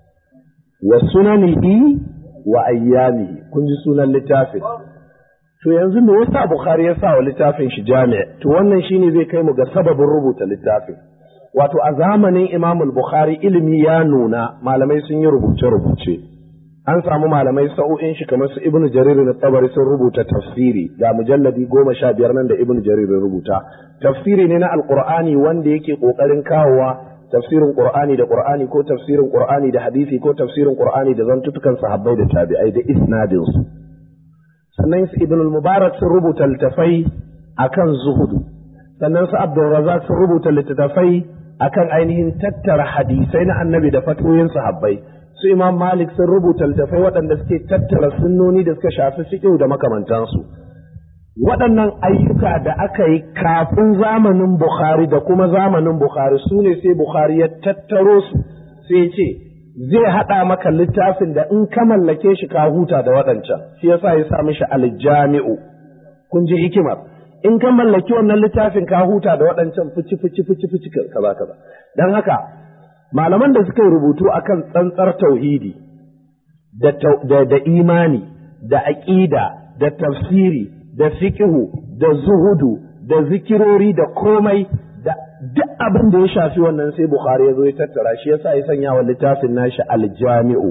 وسننه وأيامه كنت سنن littafin. to yanzu me yasa Bukhari ya sa wa littafin shi jami' to wannan shine zai kai mu ga sababin rubuta littafin wato a zamanin Imam Bukhari ilimi ya nuna malamai sun yi rubuce-rubuce an samu malamai sa'o'in shi kamar su Ibn Jarir na Tabari sun rubuta tafsiri ga mujalladi goma sha biyar nan da Ibn Jarir rubuta tafsiri ne na Alƙur'ani wanda yake ƙoƙarin kawowa tafsirin Qur'ani da Qur'ani ko tafsirin Qur'ani da hadisi ko tafsirin Qur'ani da zantutukan sahabbai da tabi'ai da isnadin su sannan su Ibn al-Mubarak sun rubuta littafai akan zuhudu sannan su Abdul Razzaq sun rubuta littattafai akan ainihin tattara hadisai na Annabi da fatoyin sahabbai su Imam Malik sun rubuta littafai waɗanda suke tattara sunnoni da suka shafi fiqh da makamantansu waɗannan ayyuka da aka yi kafin zamanin Bukhari da kuma zamanin Bukhari su ne sai Bukhari ya tattaro su sai ce zai haɗa maka littafin da in ka mallake shi ka huta da waɗancan shi yasa ya sa mishi aljami'u kun ji hikimar in ka mallaki wannan littafin ka huta da waɗancan fici fici fici fici kaza kaza dan haka malaman da suka yi rubutu akan tsantsar tauhidi da, da imani da aƙida da tafsiri da fiƙihu da zuhudu da zikirori da komai da duk abin da ya shafi wannan sai Bukhari ya zo ya tattara shi yasa ya sanya wa littafin nashi aljami'u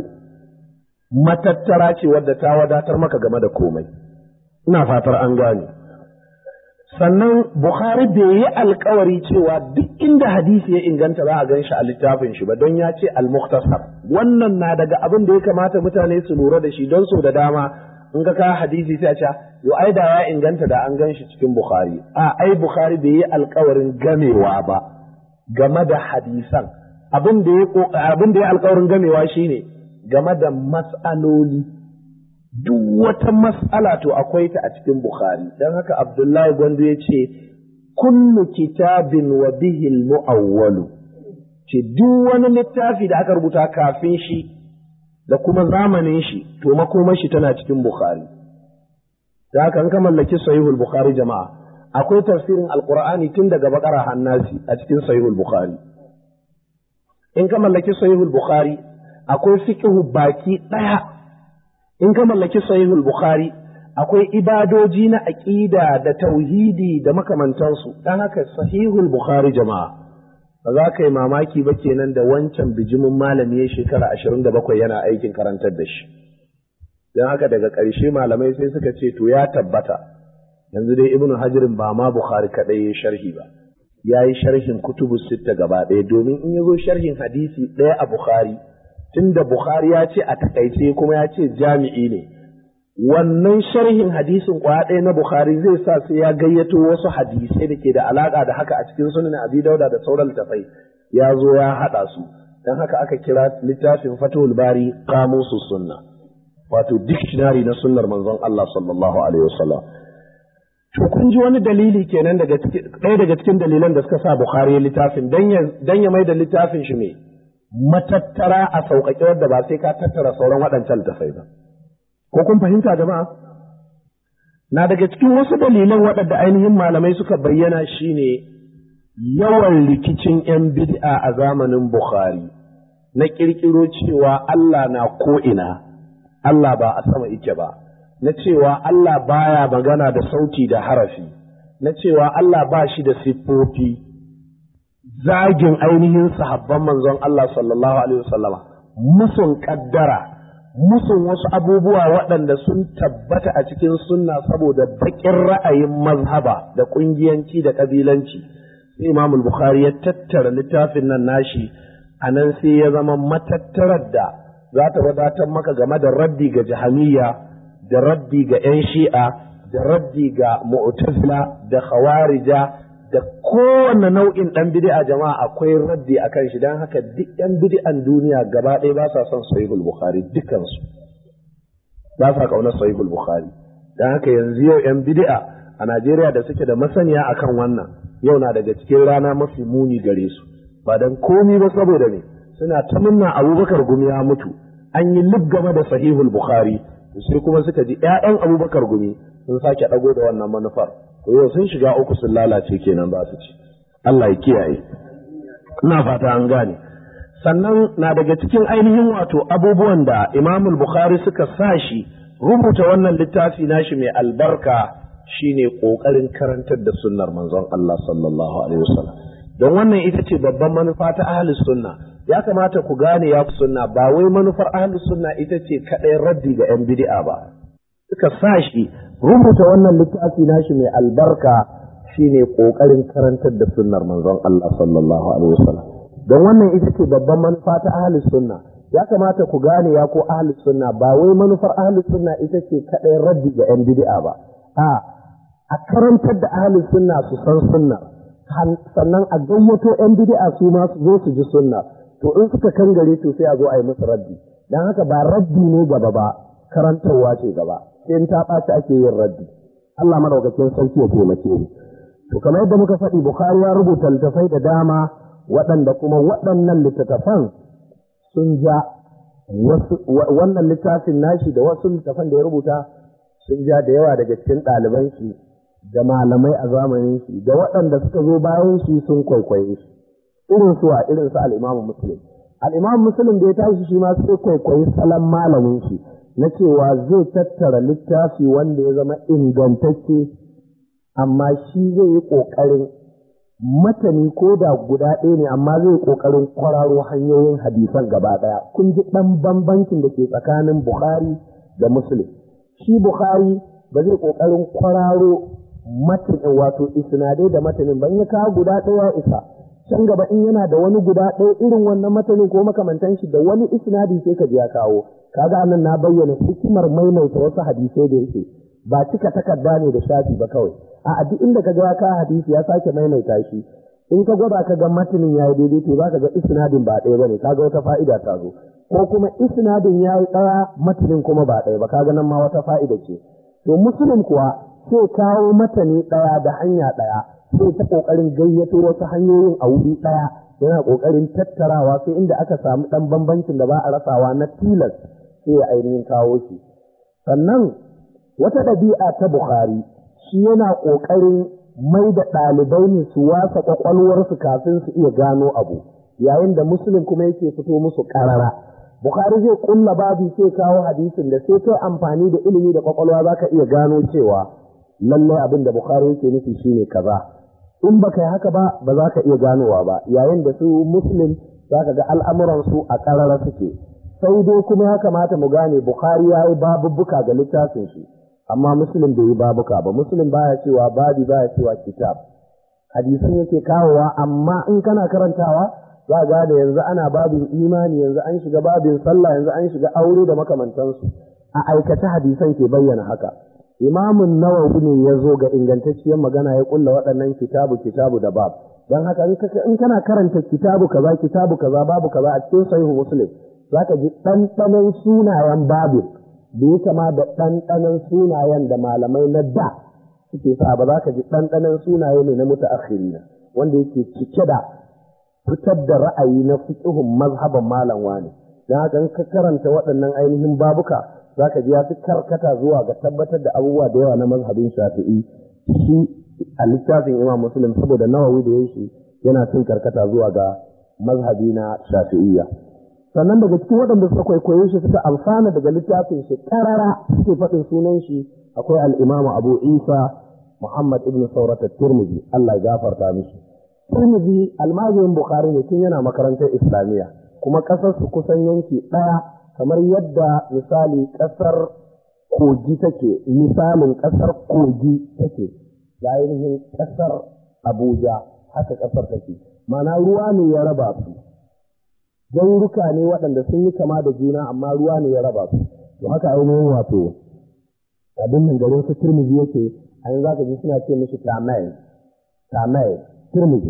matattara ce wadda ta wadatar maka game da komai ina fatar an gane sannan Bukhari bai yi alkawari cewa duk inda hadisi ya inganta za a gan shi a littafin shi ba don ya ce al-mukhtasar wannan na daga abin da ya kamata mutane su lura da shi don so da dama in ka kawo hadisi sai a ce yo ai da ya inganta da an gan shi cikin Bukhari a ai Bukhari bai yi alkawarin gamewa ba game da hadisan abin da ya abin da ya alkawarin gamewa shine game da mas'aloli duk wata mas'ala to akwai ta a cikin Bukhari don haka Abdullahi Gwandu ya ce kullu kitabin wa bihil mu'awwalu ce duk wani littafi da aka rubuta kafin shi da kuma zamanin shi to makomar shi tana cikin Bukhari da haka an ka mallaki sahihul Bukhari jama'a akwai tafsirin alqur'ani tun daga bakara hannasi a cikin sahihul Bukhari in ka mallaki sahihul Bukhari akwai fiqhu baki daya in ka mallaki sahihul bukhari akwai ibadoji na aqida da tauhidi da makamantansu dan haka sahihul bukhari jama'a ba za ka yi mamaki ba kenan da wancan bijimin malami ya shekara ashirin da bakwai yana aikin karantar da shi don haka daga ƙarshe malamai sai suka ce to ya tabbata yanzu dai ibnu hajirin ba ma bukhari kaɗai ya sharhi ba ya yi sharhin kutubu sitta gaba ɗaya domin in ya zo sharhin hadisi ɗaya a bukhari tunda Bukhari ya ce a takaice kuma ya ce jami'i ne wannan sharhin hadisin kwaya ɗaya na Bukhari zai sa sai ya gayyato wasu hadisai da ke da alaƙa da haka a cikin sunan Abi Dauda da sauran littafai ya zo ya haɗa su dan haka aka kira littafin Fathul Bari Qamusus Sunna wato dictionary na sunnar manzon Allah sallallahu alaihi wasallam to kun ji wani dalili kenan daga ɗaya daga cikin dalilan da suka sa Bukhari littafin dan ya dan ya mai da littafin shi me matattara a sauƙaƙe wadda ba sai ka tattara sauran waɗancan littafai ba. Ko kun fahimta jama'a? Na daga cikin wasu dalilan waɗanda ainihin malamai suka bayyana shine yawan rikicin ‘yan bid'a a zamanin Bukhari na ƙirƙiro cewa Allah na ko'ina, Allah ba a sama ike ba, na cewa Allah baya magana da sauti da harafi, na cewa Allah ba shi da siffofi. zagin ainihin sahabban manzon Allah sallallahu alaihi wasallama musun kaddara musun wasu abubuwa waɗanda sun tabbata a cikin sunna saboda baƙin ra'ayin mazhaba da ƙungiyanci da ƙabilanci sai Imam Bukhari ya tattara littafin nan nashi a nan sai ya zama matattarar da za ta wadatar maka game da raddi ga jahamiyya da raddi ga 'yan shi'a da raddi ga mu'tazila da khawarija da kowane nau'in ɗan bid'a jama'a akwai raddi a kan shi don haka duk ɗan bid'an duniya gaba ɗaya ba sa son sahihul bukhari dukansu ba sa ƙaunar sahihul bukhari don haka yanzu yau ‘yan bid'a a najeriya da suke da masaniya akan wannan yau na daga cikin rana mafi muni gare su ba don komi ba saboda ne suna ta munna abubakar gumi ya mutu an yi lib game da sahihul bukhari sai kuma suka ji ‘ya'yan abubakar gumi sun sake ɗago da wannan manufar to yau sun shiga uku sun lalace kenan za su ci Allah ya kiyaye ina fata an gane sannan na daga cikin ainihin wato abubuwan da Imam Bukhari suka sa shi rubuta wannan littafi nashi mai albarka shine kokarin karantar da sunnar manzon Allah sallallahu alaihi wasallam don wannan ita ce babban manufa ta ahli sunna ya kamata ku gane ya sunna ba wai manufar ahli sunna ita ce kadai raddi ga yan bid'a ba suka sa shi rubuta wannan littafi nashi mai albarka shine kokarin karantar da sunnar manzon Allah sallallahu alaihi wasallam don wannan ita ce babban manufa ta ahli sunna ya kamata ku gane ya ko ahli sunna ba wai manufar ahli sunna ita ce kadai raddi ga yan bid'a ba a a karantar da ahli sunna su san sunna sannan a gayyato yan bid'a su ma su zo su ji sunna to in suka kangare to sai a zo a yi musu raddi dan haka ba raddi ne gaba ba karantarwa ce gaba sai ta ɓaci ake yin raddi Allah madaukakin sarki ya taimake ni to kamar yadda muka faɗi Bukhari ya rubuta littattafai da dama waɗanda kuma waɗannan littattafan sun ja wannan littafin nashi da wasu littattafan da ya rubuta sun ja da yawa daga cikin ɗaliban shi da malamai a zamanin shi da waɗanda suka zo bayan shi sun kwaikwaye shi irin su a irin su al-Imam Muslim al-Imam Muslim da ya tashi shi ma sai kwaikwayi salon malamin shi na cewa zai tattara littafi wanda ya zama ingantacce amma shi zai yi ƙoƙarin matani ko da guda ɗaya ne amma zai yi ƙoƙarin kwararo hanyoyin hadisan gaba ɗaya kun ji ɗan bambancin da ke tsakanin Bukhari da Muslim shi Bukhari ba zai ƙoƙarin kwararo matin wato isnadai da matanin ban ya kawo guda ɗaya isa can gaba in yana da wani guda ɗaya irin wannan matanin ko makamantan shi da wani isnadi sai ka je ya kawo kaga nan na bayyana hikimar maimaita wasu hadisai da yake ba cika takarda ne da shafi ba kawai a duk inda ka ga ka hadisi ya sake maimaita shi in ka gwada ka ga matanin yayi daidai to zaka ga isnadin ba ɗaya bane kaga wata fa'ida ta zo ko kuma isnadin yayi ɗaya matanin kuma ba ɗaya ba kaga nan ma wata fa'ida ce to muslim kuwa sai kawo matani ɗaya da hanya ɗaya sai ta ƙoƙarin gayyato wasu hanyoyin a wuri ɗaya yana ƙoƙarin tattarawa sai inda aka samu ɗan bambancin da ba a rasawa na tilas sai ya ainihin kawo shi sannan wata ɗabi'a ta bukhari shi yana ƙoƙarin mai da ɗalibai ne su wasa ƙwaƙwalwarsu kafin su iya gano abu yayin da muslim kuma yake fito musu ƙarara bukhari zai ƙulla babu sai kawo hadisin da sai kai amfani da ilimi da ƙwaƙwalwa za ka iya gano cewa lallai abin da bukhari yake nufi shine kaza in baka yi haka ba ba za ka iya ganowa ba yayin da su muslim za ka ga al'amuransu a ƙarara suke sai dai kuma ya kamata mu gane bukhari ya yi babubbuka ga littafin shi amma muslim bai yi babuka ba muslim baya cewa babi baya cewa kitab hadisan yake kawowa amma in kana karantawa za ga da yanzu ana babin imani yanzu an shiga babin sallah yanzu an shiga aure da makamantansu a aikace hadisan ke bayyana haka imamun nawawi ne ya zo ga ingantacciyar magana ya kulla waɗannan kitabu kitabu da bab don haka in kana karanta kitabu kaza kitabu kaza babu kaza a cikin sahihu muslim zaka ji ɗanɗanon sunayen babin da ya kama da ɗanɗanon sunayen da malamai na da suke sa ba za ka ji ɗanɗanon sunaye ne na mutaakhirina wanda yake cike da fitar da ra'ayi na fiqhun mazhaban malam wani dan haka in ka karanta waɗannan ainihin babuka za ka ji ya fi karkata zuwa ga tabbatar da abubuwa da yawa na mazhabin shafi'i shi a littafin imam muslim saboda nawawi da ya shi yana cin karkata zuwa ga mazhabi na shafi'iyya sannan daga cikin waɗanda suka kwaikwaye shi suka amfana daga littafin shi ƙarara suke faɗin sunan shi akwai al'imamu abu isa muhammad ibn saurat tirmidhi allah ya gafarta mishi tirmidhi almajirin bukhari ne tun yana makarantar islamiyya kuma ƙasar su kusan yanki ɗaya kamar yadda misali ƙasar kogi take misalin ƙasar kogi take da ainihin ƙasar abuja haka ƙasar take mana ruwa ne ya raba su garuruka ne waɗanda sun yi kama da juna amma ruwa ne ya raba su to haka ainihin wato abin nan garin su turmizi yake a yanzu zaka ji suna ce mishi tamai tamai turmizi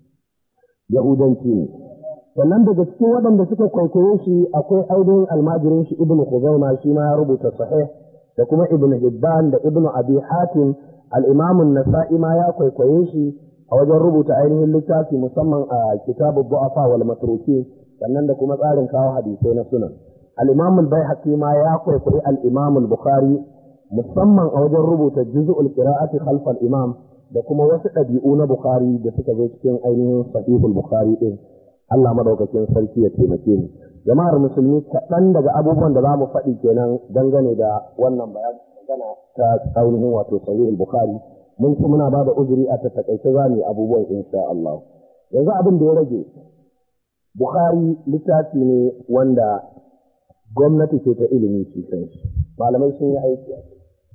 yahudanci ne sannan daga cikin waɗanda suka kwaikwaye shi akwai ainihin almajirin shi ibnu khuzaima shi ma ya rubuta sahih da kuma ibnu hibban da ibnu abi hatim al-imam an-nasa'i ma ya kwaikwaye shi a wajen rubuta ainihin littafi musamman a kitabu du'afa wal matruki sannan da kuma tsarin kawo hadisai na sunan al-imam al-baihaqi ma ya kwaikwayi al-imam al-bukhari musamman a wajen rubuta juz'ul qira'ati khalf al-imam da kuma wasu ɗabi'u na bukhari da suka zo cikin ainihin sahihul bukhari din Allah madaukakin sarki ya taimake ni jama'ar musulmi kaɗan daga abubuwan da za mu faɗi kenan dangane da wannan bayan magana ta ainihin wato sahihul bukhari mun ci muna ba da uzuri a ta takaice za mu abubuwan insha Allah yanzu abin da ya rage bukhari littafi ne wanda gwamnati ce ta ilimi shi kanshi malamai sun yi aiki a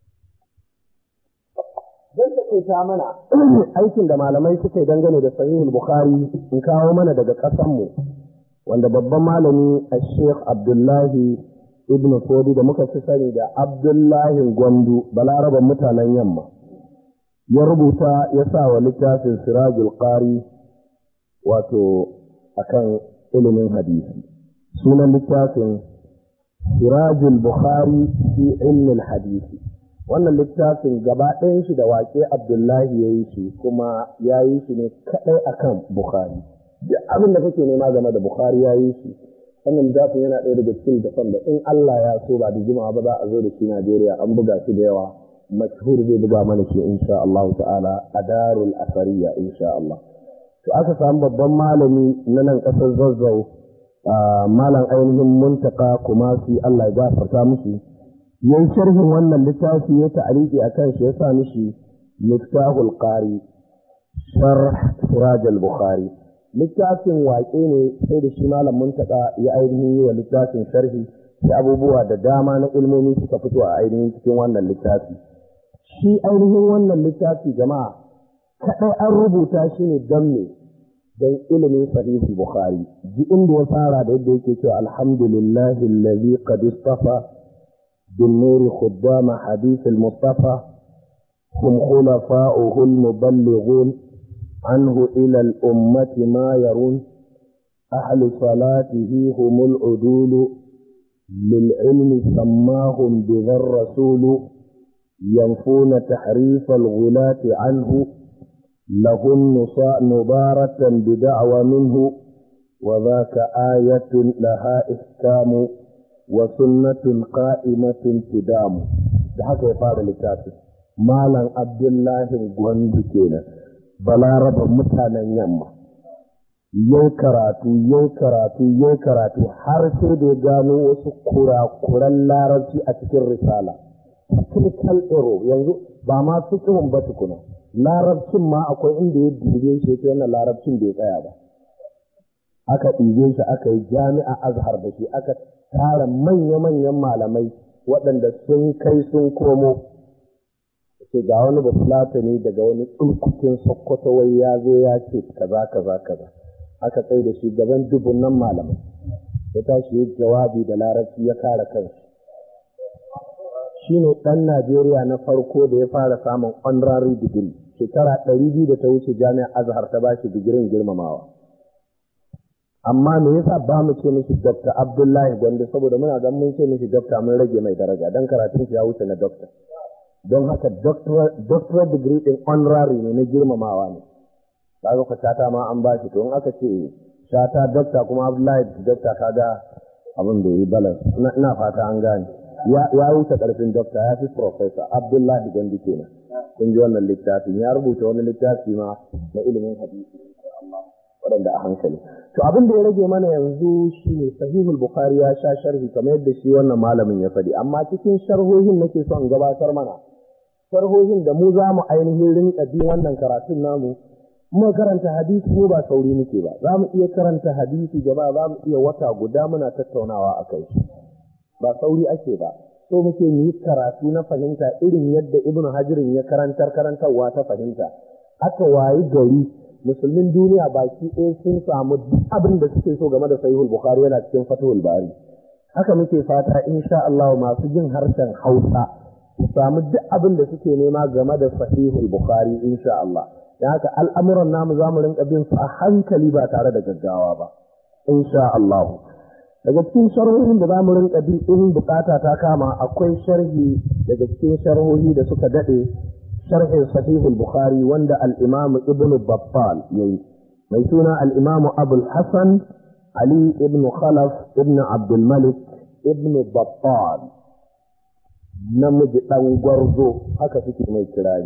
Zan taƙaita mana aikin da malamai suka yi dangane da sahihul Bukhari in kawo mana daga ƙasanmu wanda babban malami a Sheikh Abdullahi Ibn Fodi da muka fi sani da Abdullahi Gwandu balaraban mutanen yamma ya rubuta ya sa wa littafin Sirajul Qari wato akan ilimin hadisi sunan littafin Sirajul Bukhari fi ilmin hadisi wannan littafin gaba ɗayan shi da waƙe Abdullahi ya yi shi kuma ya yi shi ne kaɗai akan Bukhari. Duk abin da kake nema game da Bukhari ya yi shi. Wannan littafin yana ɗaya daga cikin littafin da in Allah ya so ba da jimawa ba za a zo da shi Najeriya an buga shi da yawa. Mashhur zai buga mana shi insha Allah ta'ala a darul asariya insha Allah. To aka samu babban malami na nan ƙasar Zazzau malam ainihin muntaka kuma su Allah ya gafarta mushi. yayi sharhin wannan littafi ya ta'aliki akan shi ya sa mishi miftahul qari sharh siraj al-bukhari littafin waƙe ne sai da shi malam muntaka ya ainihin yi wa littafin sharhi da abubuwa da dama na ilmomi suka fito a ainihin cikin wannan littafi shi ainihin wannan littafi jama'a kaɗai an rubuta shi ne don me don ilimin sahihi bukhari ji inda ya fara da yadda yake cewa alhamdulillahi allazi qad istafa bin nuri khuddama hadith al-mustafa hum khulafa'uhu al-muballighun anhu ila al-ummati ma yarun ahlu salatihi hum al-udul للعلم سماهم بذا الرسول ينفون تحريف الغلاة عنه لهم نبارة بدعوى منه وذاك آية لها إحكام وسنة قائمة تدام da haka ya fara littafi malam abdullahi gwandu kenan balaraba mutanen yamma yau karatu yau karatu yau karatu har sai da ya gano wasu kurakuran larabci a cikin risala technical error yanzu ba ma fiqhun ba tukuna larabcin ma akwai inda ya dube shi ta wannan larabcin bai tsaya ba aka ɗibe shi aka yi jami'a azhar da shi aka tara manya-manyan malamai waɗanda sun kai sun komo ce ga wani bafulatani daga wani tsurkukin sokoto wai ya zo ya ce kaza kaza kaza aka tsaye da shi gaban dubunan malamai ya tashi yi jawabi da larabci ya kare kanshi shi ne ɗan Najeriya na farko da ya fara samun honorary degree shekara ɗari biyu da ta wuce jami'ar Azhar ta bashi digirin girmamawa. Amma me yasa ba mu ce mishi Dr. Abdullahi Gwande saboda muna gan mun ce mishi Dr. mun rage mai daraja don karatun shi ya wuce na Dr. Don haka doctorate degree ɗin honorary ne na girmamawa ne. Kaga ka shata ma an bashi to in aka ce shata Dr. kuma Abdullahi Dr. kaga abin da yi balance ina fata an gane. ya wuce ƙarfin dokta ya fi profesa abdullahi gandi kenan kun ji wannan littafin ya rubuta wani littafi ma na ilimin hadisi waɗanda a hankali to abin da ya rage mana yanzu shine sahihul bukhari ya sha sharhi kamar yadda shi wannan malamin ya faɗi amma cikin sharhohin nake son gabatar mana sharhohin da mu za mu ainihin rinka bi wannan karatun namu mu karanta hadisi mu ba sauri muke ba za mu iya karanta hadisi jama'a za mu iya wata guda muna tattaunawa a kai ba sauri ake ba so muke mu yi karatu na fahimta irin yadda ibnu hajirin ya karantar karantarwa ta fahimta aka wayi gari musulmin duniya baki ɗaya sun samu duk abin da suke so game da sahihul bukhari yana cikin fatihul bari haka muke fata insha Allah masu jin harshen hausa su samu duk abin da suke nema game da sahihul bukhari insha Allah dan haka al'amuran namu zamu rinka bin su a hankali ba tare da gaggawa ba insha Allah daga cikin sharhohin da zamu rinka bi in bukata ta kama akwai sharhi daga cikin sharhohi da suka dade sharhin sahih al-bukhari wanda al-imam ibn battal yayi mai suna al-imam abul hasan ali ibn khalaf ibn abdul malik ibn battal namiji dan gwarzo haka suke mai kirari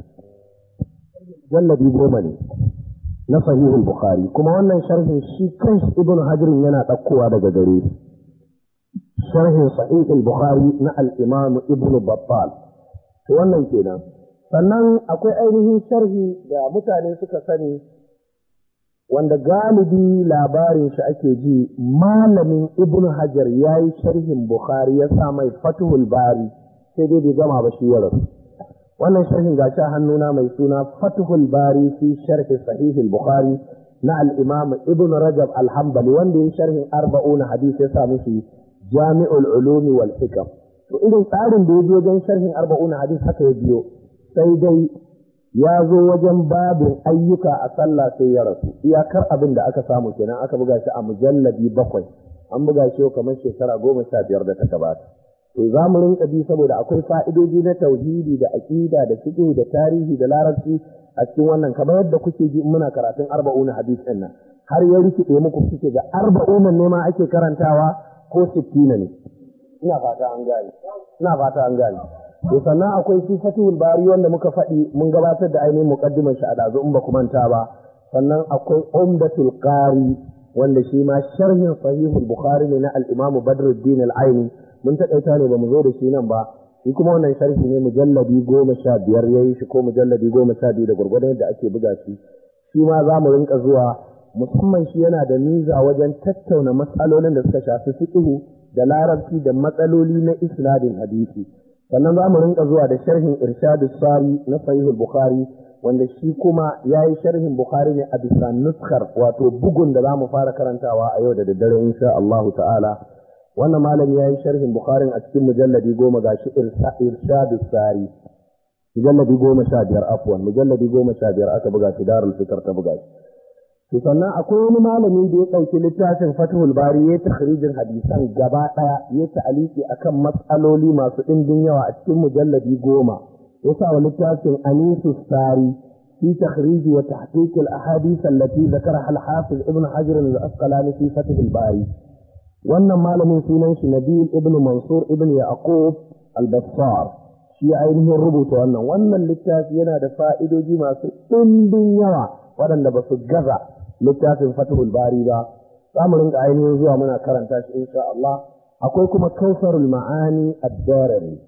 jallabi goma ne na sahihul bukhari kuma wannan sharhin shi kanshi ibn hajirin yana ɗaukowa daga gare shi sharhin sahihul bukhari na al-imam ibn battal to wannan kenan sannan akwai ainihin sharhi da mutane suka sani wanda galibi labarin shi ake ji malamin ibn hajar ya yi sharhin bukhari ya sa mai fatuhul bari sai dai bai gama ba shi ya rasu wannan sharhin gashi a hannuna mai suna fatuhul bari fi sharhi sahihul bukhari na al-imam ibn rajab al-hanbali wanda ya sharhin arba'una hadisi ya sa mishi jami'ul ulumi wal hikam to irin tsarin da ya bi wajen sharhin arba'una hadis haka ya biyo sai dai ya zo wajen babin ayyuka a sallah sai ya rasu iyakar abin da aka samu kenan aka buga shi a mujallabi bakwai an buga shi kamar shekara goma sha biyar da ta gabata to za mu rinka bi saboda akwai fa'idoji na tauhidi da aƙida da fiqh da tarihi da larabci a cikin wannan kamar yadda kuke ji muna karatun arba'una hadis ɗin nan har ya rikide muku kuke ga arba'una ne ma ake karantawa ko sittina ne ina fata an gane ina fata an gane to sannan akwai shi fatihul bari wanda muka faɗi mun gabatar da ainihin muqaddimar shi a dazu in ba ku manta ba sannan akwai umdatul qari wanda shi ma sharhin sahihul bukhari ne na al-imam badruddin al-aini mun taƙaita ne ba mu zo da shi nan ba shi kuma wannan sharhi ne mujalladi goma sha biyar ya yi shi ko mujalladi goma sha biyu da gwargwadon yadda ake buga shi shi ma za mu rinka zuwa musamman shi yana da miza wajen tattauna matsalolin da suka shafi fiqhu da larabci da matsaloli na isnadin hadisi sannan za mu rinka zuwa da sharhin irshadus sari na sahihul bukhari wanda shi kuma ya yi sharhin bukhari ne a bisa nuskar wato bugun da za mu fara karantawa a yau da daddare insha Allahu ta'ala wannan malami ya yi sharhin bukharin a cikin mujalladi goma ga shi irshadus sari mujalladi goma sha biyar afwan mujalladi goma sha biyar aka buga shi darul fikar ta buga shi to sannan akwai wani malami da ya ɗauki littafin fatihul bari ya takhrijin hadisan gaba ɗaya ya ta'aliki akan matsaloli masu ɗimbin yawa a cikin mujalladi goma ya sa wa littafin anisu sari في تخريج وتحقيق الأحاديث التي ذكرها الحافظ ابن حجر الأسقلاني في فتح الباري wannan malamin sunan shi Nabil ibn Mansur ibn Yaqub al-Bassar shi ainihin rubuta wannan wannan littafi yana da fa'idoji masu ɗimbin yawa waɗanda ba su gaza littafin Fathul Bari ba za mu rinka ainihin zuwa muna karanta shi insha Allah akwai kuma Kausarul Ma'ani ad-Darimi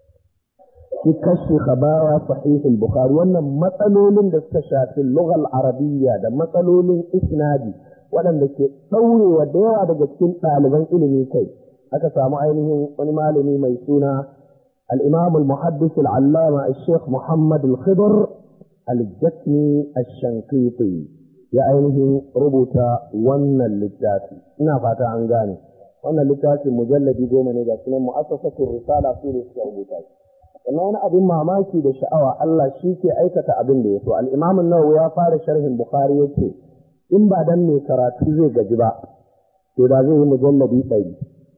fi kashi khabara sahih al-Bukhari wannan matsalolin da suka shafi lughal arabiyya da matsalolin isnadi waɗanda ke ɗaurewa da yawa daga cikin ɗaliban ilimi kai aka samu ainihin wani malami mai suna al-imam al-muhaddis al-allama al-sheikh muhammad al-khidr al-jasmi al-shankiti ya ainihin rubuta wannan littafi ina fata an gane wannan littafin mujalladi goma ne ga sunan mu'assasatul risala su ne suka rubuta shi sannan wani abin mamaki da sha'awa Allah shi ke aikata abin da ya so al-imam an-nawawi ya fara sharhin bukhari yace in ba dan mai karatu zai gaji ba to da zai yi mujalladi ɗari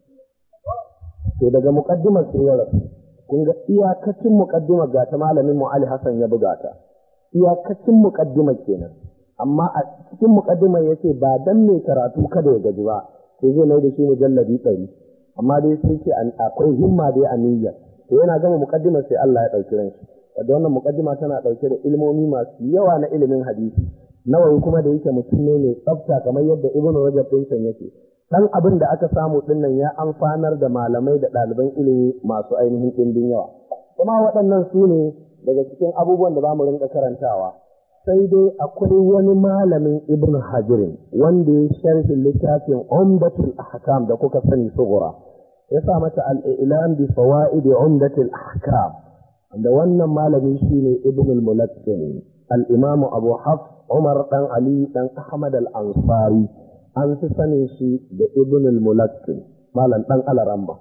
to daga muƙaddimar sai ya rasu kun ga iyakacin muƙaddimar ga ta malamin mu Ali Hassan ya buga ta iyakacin muƙaddimar kenan amma a cikin muƙaddimar yace ba dan mai karatu kada ya gaji ba sai zai mai da shi mujalladi ɗari amma dai sai ce akwai himma dai a niyya to yana gama muƙaddimar sai Allah ya ɗauki ranshi wadda wannan muƙaddima tana ɗauke da ilmomi masu yawa na ilimin hadisi nawayi kuma da yake mutum ne mai tsafta kamar yadda ibnu rajab din can yake dan abin da aka samu din nan ya amfanar da malamai da ɗaliban ilimi masu ainihin ɗimbin yawa kuma waɗannan su ne daga cikin abubuwan da zamu rinka karantawa sai dai akwai wani malamin ibnu hajirin wanda ya sharhi littafin umdatul ahkam da kuka sani sugura ya sa mata al-ilam bi fawaid umdatul ahkam da wannan malami shine ibnu al-mulaqqin al-imam abu hafs Umar ɗan Ali ɗan Ahmad al-Ansari an fi sanin shi da Ibn al-Mulakkin malam ɗan Alaramba.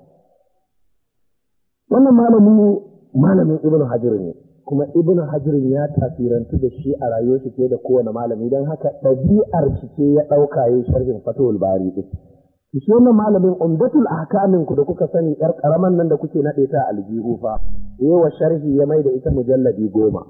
Wannan malami malamin Ibn Hajar ne kuma Ibn Hajar ya tasirantu da shi a rayuwar shi fiye da kowane malami don haka ɗabi'ar shi ce ya ɗauka ya sharhin Fatawul Bari ɗin. Shi wannan malamin umdatul ahkamin ku da kuka sani ƴar ƙaraman nan da kuke naɗe ta aljihu fa yawa sharhi ya mai da ita mujalladi goma.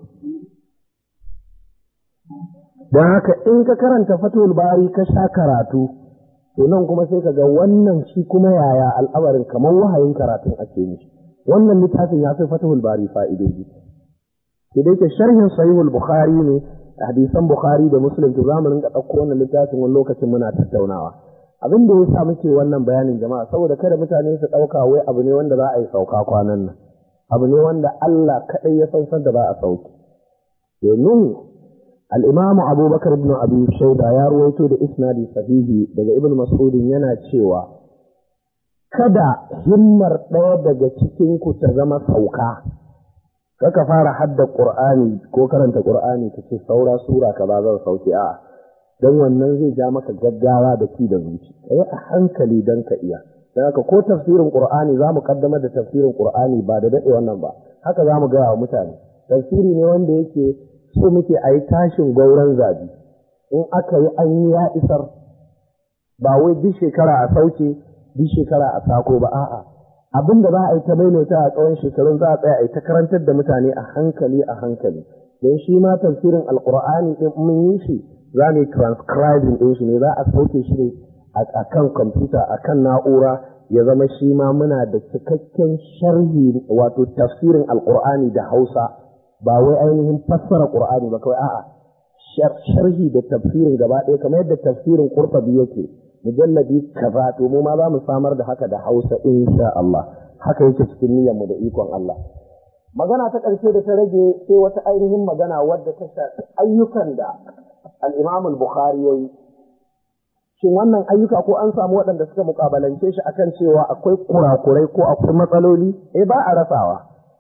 don haka in ka karanta fatul bari ka sha karatu to nan kuma sai ka ga wannan shi kuma yaya al'amarin kamar wahayin karatun ake mishi wannan littafin ya fi fatul bari fa'idoji ke dai ke sharhin sahihul bukhari ne hadisan bukhari da muslim to zamu rinka ɗauko wannan littafin wani lokacin muna tattaunawa abin da ya sa muke wannan bayanin jama'a saboda kada mutane su ɗauka wai abu ne wanda za a yi sauka kwanan nan abu ne wanda Allah kaɗai ya san da za a sauki domin الإمام أبو بكر بن أبي شيبة يا رويتو da isnadi sahihi daga Ibn Mas'ud yana cewa kada himmar ɗaya daga cikin ku ta zama sauka kaka fara hadda Qur'ani ko karanta Qur'ani ka ce saura sura kaza zan sauke a dan wannan zai ja maka gaggawa da ki da zuci kai a hankali dan ka iya dan haka ko tafsirin Qur'ani zamu kaddamar da tafsirin Qur'ani ba da dade wannan ba haka zamu ga wa mutane tafsiri ne wanda yake so muke a yi tashin gauran zabi in aka yi an yi ya isar ba wai duk shekara a sauke duk shekara a sako ba a'a abin da za a yi ta maimaita a tsawon shekarun za a tsaya a yi ta karantar da mutane a hankali a hankali don shi ma tafsirin alkur'ani din mun yi shi za mu yi transcribing din shi ne za a sauke shi ne a kan kwamfuta a kan na'ura ya zama shi ma muna da cikakken sharhi wato tafsirin alkur'ani da hausa ba wai ainihin fassara Qur'ani ba kawai a'a sharhi da tafsirin gaba ɗaya kamar yadda tafsirin Qurtubi yake mujalladi kaza to mu ma za mu samar da haka da Hausa insha Allah haka yake cikin niyyar mu da ikon Allah magana ta ƙarshe da ta rage sai wata ainihin magana wadda ta shafi ayyukan da al-Imam al-Bukhari yayi shin wannan ayyuka ko an samu waɗanda suka mukabalance shi akan cewa akwai kurakurai ko akwai matsaloli eh ba a rasawa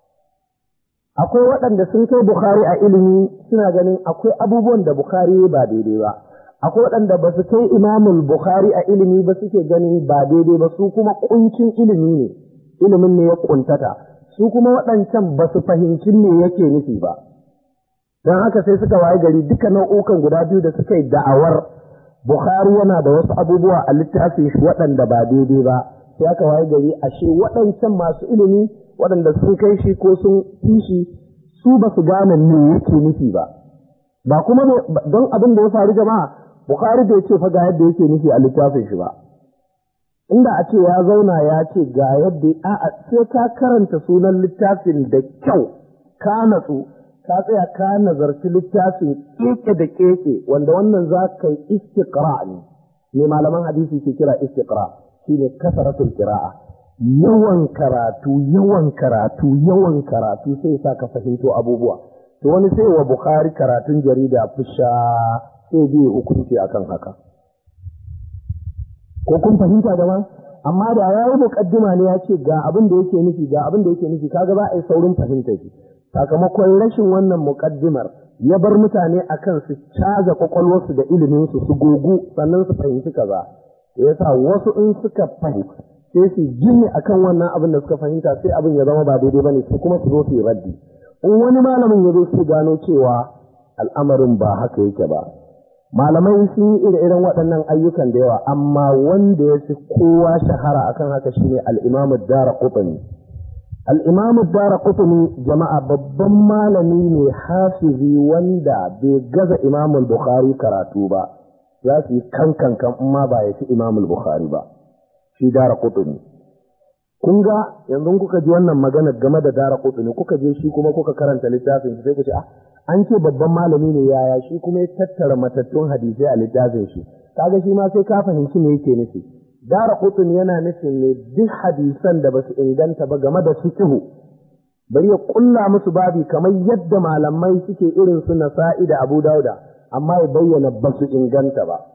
akwai waɗanda sun kai Bukhari a ilimi suna ganin akwai abubuwan da Bukhari ba daidai ba akwai waɗanda ba su kai imamul Bukhari a ilimi ba suke ganin ba daidai ba su kuma kuncin ilimi ne ilimin ne ya kuntata su kuma waɗancan ba su fahimci me yake nufi ba don haka sai suka waye gari duka nau'ukan guda biyu da suka yi da'awar Bukhari yana da wasu abubuwa a littafin shi waɗanda ba daidai ba sai aka waye gari ashe waɗancan masu ilimi waɗanda sun kai shi ko sun fi shi su ba su gane me yake nufi ba ba kuma don abin da ya faru jama'a Bukhari bai ce fa ga yadda yake nufi a littafin shi ba inda a ce ya zauna ya ce ga yadda a'a sai ka karanta sunan littafin da kyau ka natsu ka tsaya ka nazarci littafin keke da keke wanda wannan za ka yi istiqra ne ne malaman hadisi ke kira istiqra shine kasaratul qira'a yawan karatu yawan karatu yawan karatu sai sa ka fahimto abubuwa to wani sai wa bukhari karatun jarida fusha sai biye hukunci akan haka ko kun fahimta da amma da ya yi muƙaddima ne ya ce ga abin da yake nufi ga abin da yake nufi kaga ba a yi saurin fahimta shi sakamakon rashin wannan muƙaddimar ya bar mutane akan su caza kwakwalwarsu da ilimin su su gogu sannan su fahimci kaza ya sa wasu in suka fahimta sai su gini akan wannan abin da suka fahimta sai abin ya zama ba daidai bane su kuma su zo su yi raddi in wani malamin ya zo su gano cewa al'amarin ba haka yake ba malamai sun yi ire-iren waɗannan ayyukan da yawa amma wanda ya fi kowa shahara akan haka shine al-imam dara qutni al-imam dara qutni jama'a babban malami ne hafizi wanda bai gaza imam bukhari karatu ba za su yi kankan kan ma ba ya fi imam bukhari ba shi dara qutni kun ga yanzu kuka ji wannan magana game da dara qutni kuka je shi kuma kuka karanta littafin sai ku ce ah an ce babban malami ne yaya shi kuma ya tattara matattun hadisai a littafin shi kaga shi ma sai ka fahimci me yake nufi dara qutni yana nufin ne duk hadisan da basu inganta ba game da fiqhu bari ya kulla musu babi kamar yadda malamai suke irin su nasa'i da abu dauda amma ya bayyana basu inganta ba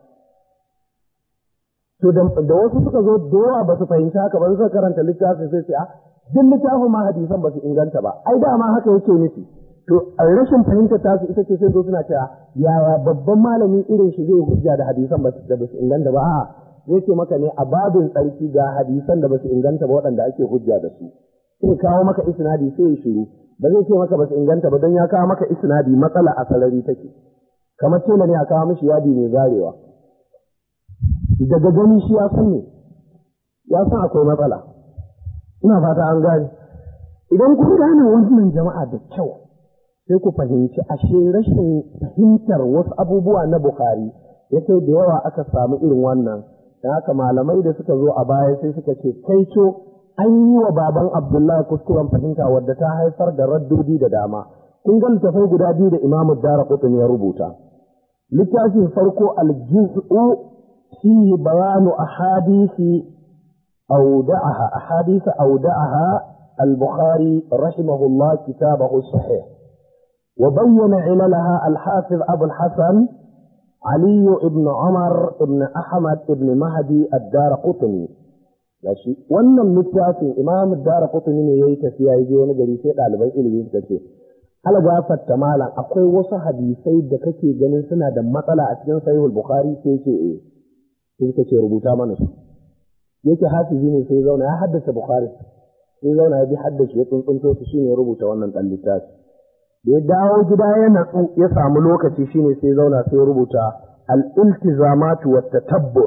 To da wasu suka zo da yawa ba su fahimci haka ba suka karanta littafin sai ce a duk littafin ma hadisan ba su inganta ba ai dama haka yake nufi to a rashin fahimtar tasu ita ce sai zo suna cewa yaya babban malami irin shi zai hujja da hadisan ba da ba su inganta ba a'a zai ce maka ne a babin tsarki ga hadisan da ba su inganta ba waɗanda ake hujja da su sai kawo maka isnadi sai ya shiru ba zai ce maka ba su inganta ba don ya kawo maka isnadi matsala a sarari take kamar tela ne a kawo mishi yadi mai zarewa daga gani shi ya san ne ya san akwai matsala ina fata an gane idan kun gane wannan jama'a da kyau sai ku fahimci ashe rashin fahimtar wasu abubuwa na Bukhari ya kai da yawa aka samu irin wannan da haka malamai da suka zo a baya sai suka ce kai co an yi wa baban Abdullahi kuskuren fahimta wadda ta haifar da raddodi da dama kun ga littafai guda biyu da Imam Dara ya rubuta littafin farko al-juz'u فيه بيان أحاديث أودعها أحاديث أودعها البخاري رحمه الله كتابه الصحيح وبين عللها الحافظ أبو الحسن علي بن عمر بن أحمد بن مهدي الدار قطني Gashi wannan littafin Imam Dara Qutni ne yayi tafiya yaje wani gari sai ɗaliban ilimi suka ce algafatta malam akwai wasu hadisai da kake ganin suna da matsala a cikin Sahihul Bukhari sai ce eh sai suka ce rubuta mana su yake hafizi ne sai zauna ya haddace bukhari sai zauna ya bi haddace ya tsuntsunto su shine rubuta wannan dan littafi da ya dawo gida ya natsu ya samu lokaci shine sai zauna sai rubuta al-iltizamat wa tatabbu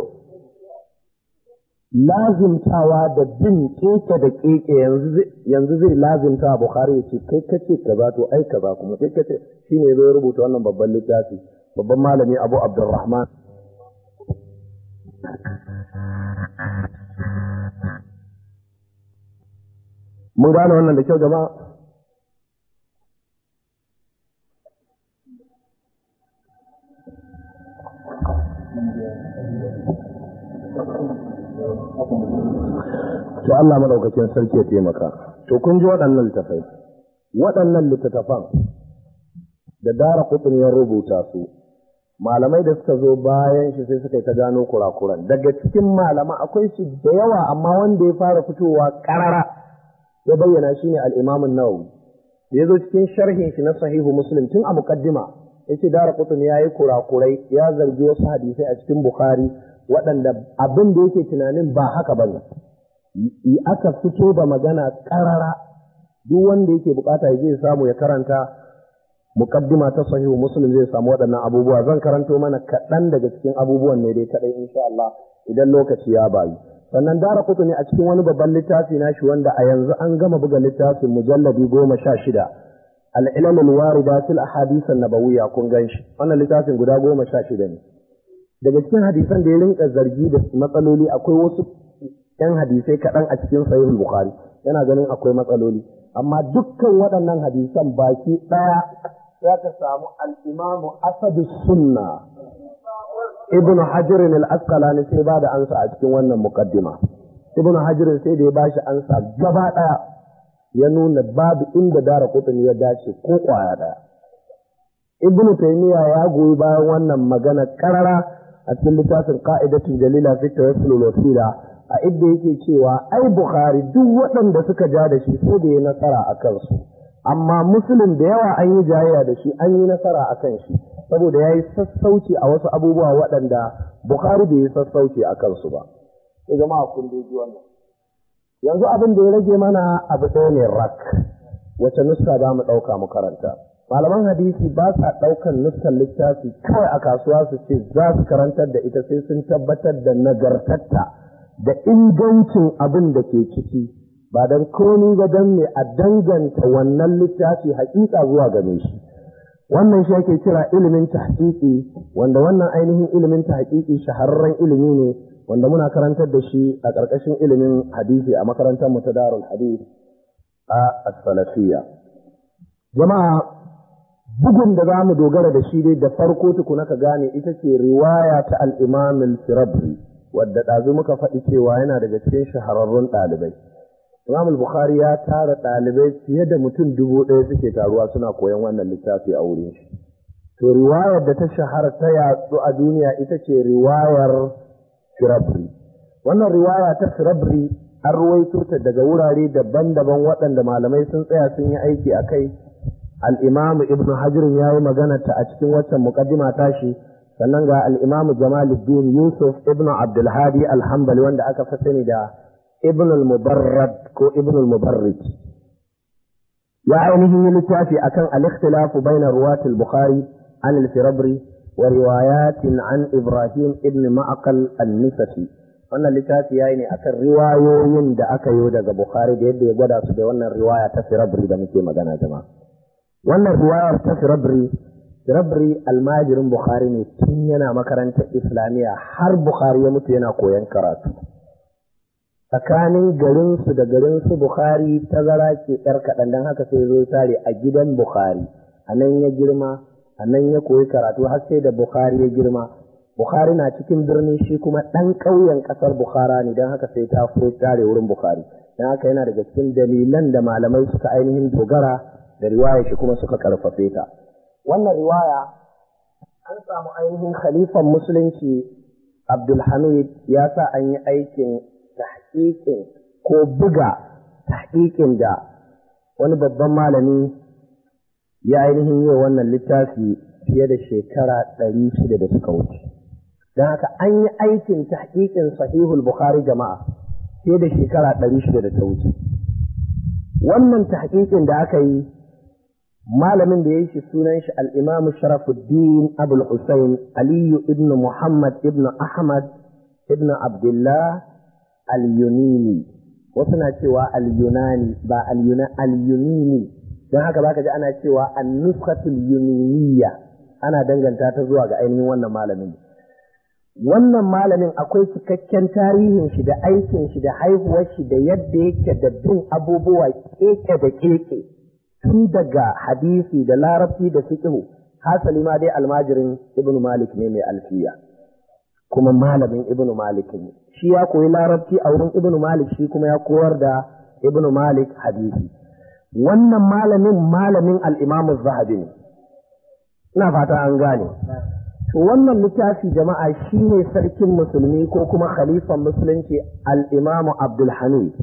lazimtawa da bin keke da keke yanzu yanzu zai lazimta bukhari ya ce kai kace kaza to ai kaza kuma kai kace shine zai rubuta wannan babban littafi babban malami abu abdurrahman Mun gane wannan da kyau jama'a? To Allah maɗaukakin sarki ya taimaka. To kun ji waɗannan littafai. Waɗannan littattafan da dara kutun ya rubuta su, malamai da suka zo bayan shi sai suka yi ta gano kurakuran daga cikin malama akwai su da yawa amma wanda ya fara fitowa karara ya bayyana shi ne al'imamun nawawi ya zo cikin sharhin shi na sahihu muslim tun a muqaddima yace dara qutni yayi kurakurai ya zargi wasu hadisai a cikin bukhari waɗanda abin da yake tunanin ba haka bane aka fito da magana karara duk wanda yake bukata ya je samu ya karanta muqaddima ta sahihu muslim zai samu waɗannan abubuwa zan karanto mana kaɗan daga cikin abubuwan ne dai kaɗai insha Allah idan lokaci ya bayu sannan dara kutu ne a cikin wani babban littafi nashi wanda a yanzu an gama buga littafin mujalladi goma sha shida al'ilal alwarida fil ahadith an-nabawiyya kun ganshi wannan littafin guda goma sha shida ne daga cikin hadisan da ya rinka zargi da matsaloli akwai wasu yan hadisai kaɗan a cikin sahihul bukhari yana ganin akwai matsaloli amma dukkan waɗannan hadisan baki ɗaya za ka samu al'imamu asadu sunna ibn hajirin al-asqalani sai ba da ansa a cikin wannan muqaddima ibn hajirin sai da ya bashi ansa gaba ɗaya ya nuna babu inda dara kutun ya dace ko kwaya ɗaya ibn taymiya ya goyi bayan wannan magana karara a cikin littafin qa'idatul jalila fi tawassul wasila a idda yake cewa ai bukhari duk waɗanda suka ja da shi sai da ya nasara a kansu amma musulun da yawa an yi jayayya da shi an yi nasara a kan shi saboda ya yi sassauci a wasu abubuwa waɗanda Bukhari bai yi sassauci a kansu ba. Sai jama'a kun dai ji wannan. Yanzu abin da ya rage mana abu ɗaya ne rak, wace nuska za mu ɗauka mu karanta. Malaman hadisi ba sa ɗaukan nuskar littafi kawai a kasuwa su ce za su karantar da ita sai sun tabbatar da nagartatta da ingancin abin da ke ciki. ba don komi ba don me a danganta wannan littafi hakika zuwa game shi wannan shi ake kira ilimin tahqiqi wanda wannan ainihin ilimin tahqiqi shahararren ilimi ne wanda muna karantar da shi a ƙarƙashin ilimin hadisi a makarantar mu ta Darul Hadith a as-Salafiyya jama'a bugun da zamu dogara da shi dai da farko tukuna ka gane ita ce riwaya ta al-Imam al-Firabri wadda ɗazu muka faɗi cewa yana daga cikin shahararrun ɗalibai Imam al-Bukhari ya tara ɗalibai fiye da mutum dubu ɗaya suke taruwa suna koyon wannan littafi a wurin shi. To riwayar da ta shahara ta yatsu a duniya ita ce riwayar Firabri. Wannan riwaya ta Firabri an ruwaito ta daga wurare daban-daban waɗanda malamai sun tsaya sun yi aiki a kai. Al-Imam Ibn Hajar ya yi magana ta a cikin waccan muqaddima tashi sannan ga al-Imam Jamaluddin Yusuf Ibn Abdulhadi Al-Hanbali wanda aka fi sani da ابن المبرد كو ابن المبرد يا عينه للتافي أكن الاختلاف بين رواة البخاري عن الفربري وروايات عن إبراهيم ابن معقل النسفي wannan littafi ya yi ne akan riwayoyin da aka yi daga Bukhari da yadda ya gwada su da wannan riwaya ta Firabri da muke magana jama'a. Wannan riwayar ta Firabri, Firabri almajirin Bukhari ne tun yana makarantar Islamiyya har Bukhari ya mutu yana koyon karatu. tsakanin garinsu da garinsu Bukhari tazara ke ‘yar kaɗan don haka sai zo tare a gidan Bukhari, a nan ya girma, a nan ya koyi karatu har sai da Bukhari ya girma. Bukhari na cikin birni shi kuma ɗan ƙauyen ƙasar Bukhara ne don haka sai ta furo tare wurin Bukhari. Don haka yana daga cikin dalilan da malamai suka ainihin dogara da riwaya shi kuma suka ƙarfafe ta. Wannan riwaya an samu ainihin khalifan musulunci Abdulhamid ya sa an yi aikin tahqiqin ko buga tahqiqin da wani babban malami ya ainihin yi wannan littafi fiye da shekara ɗari shida da suka wuce. Don haka an yi aikin tahqiqin sahihul Bukhari jama'a fiye da shekara ɗari shida da ta wuce. Wannan tahqiqin da aka yi malamin da ya yi shi sunan shi al'imamu Sharafuddin Abul Hussein Aliyu ibn Muhammad ibn Ahmad ibn Abdullah al-Yunini wasu na cewa al-Yunani ba al-Yunini don haka baka ji ana cewa an-nuskatul yuniniya ana danganta ta zuwa ga ainihin wannan malamin wannan malamin akwai cikakken tarihin shi da aikin shi da haihuwar shi da yadda yake da bin abubuwa keke da keke tun daga hadisi da larabci da fiqh hasali ma dai almajirin ibnu malik ne mai alfiya kuma malamin ibnu malik ne shi ya koyi larabci a wurin ibnu malik shi kuma ya koyar da ibnu malik hadisi wannan malamin malamin al-imam zahabi ne ina fata an gane to wannan littafi jama'a shine sarkin musulmi ko kuma khalifan musulunci al-imam abdul hamid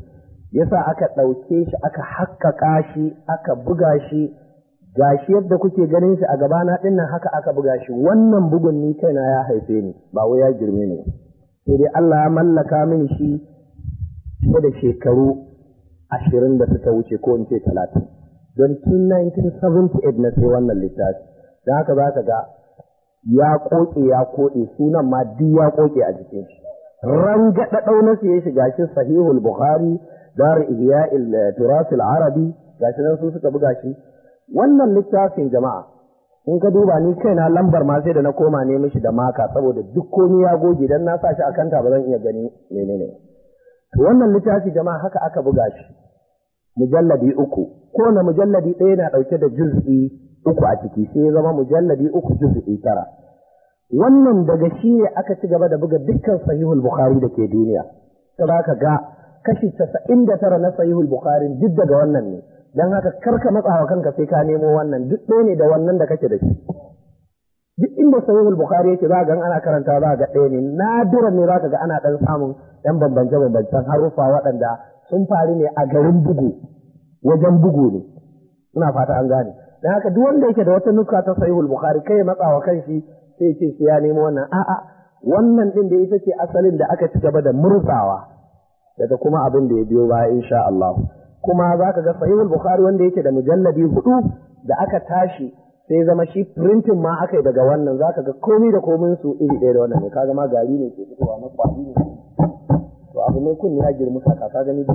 yasa aka ɗauke shi aka haƙƙaƙa shi aka buga shi gashi yadda kuke ganin shi a gabana ɗin nan haka aka buga shi wannan bugun ni kaina ya haife ni ba wai ya girme ni sai dai Allah ya mallaka min shi fiye da shekaru ashirin da suka wuce ko in ce talatin don tun 1978 na sai wannan littafi don haka za ka ga ya koke ya koɗe sunan ma duk ya koke a jikin shi rangaɗa ɗau na siye shi gashi sahihul bukhari dar ihya'il turasil arabi gashi nan su suka buga shi wannan littafin jama'a in ka duba ni kaina lambar ma sai da na koma ne mishi da maka saboda duk komai ya goge dan na sa shi a kanta ba zan iya gani menene to wannan littafi jama'a haka aka buga shi mujalladi uku kowane mujalladi ɗaya na ɗauke da juz'i uku a ciki sai ya zama mujalladi uku juz'i tara wannan daga shi ne aka ci gaba da buga dukkan sahihul bukhari da ke duniya sai ka ga kashi casa'in da tara na sahihul bukhari duk daga wannan ne dan haka karka matsawa kanka sai ka nemo wannan duk ɗaya ne da wannan da kake da shi duk inda sahihul bukhari yake za ga ana karanta za ga ɗaya ne nadiran ne za ka ga ana ɗan samun ɗan bambance bambancen haruffa waɗanda sun faru ne a garin bugu wajen bugu ne ina fata an gane dan haka duk wanda yake da wata nuka ta sahihul bukhari kai matsawa kanshi sai ce sai ya nemo wannan a'a wannan din da ita ce asalin da aka ci gaba da murzawa daga kuma abin da ya biyo baya insha Allah kuma zaka ga sahihul bukhari wanda yake da mujalladi hudu da aka tashi sai zama shi printing ma aka yi daga wannan zaka ga komai da komai su iri ɗaya da wannan ne kaga ma gari ne ke fitowa na kwali ne to abu ne kun ya girma saka ka gani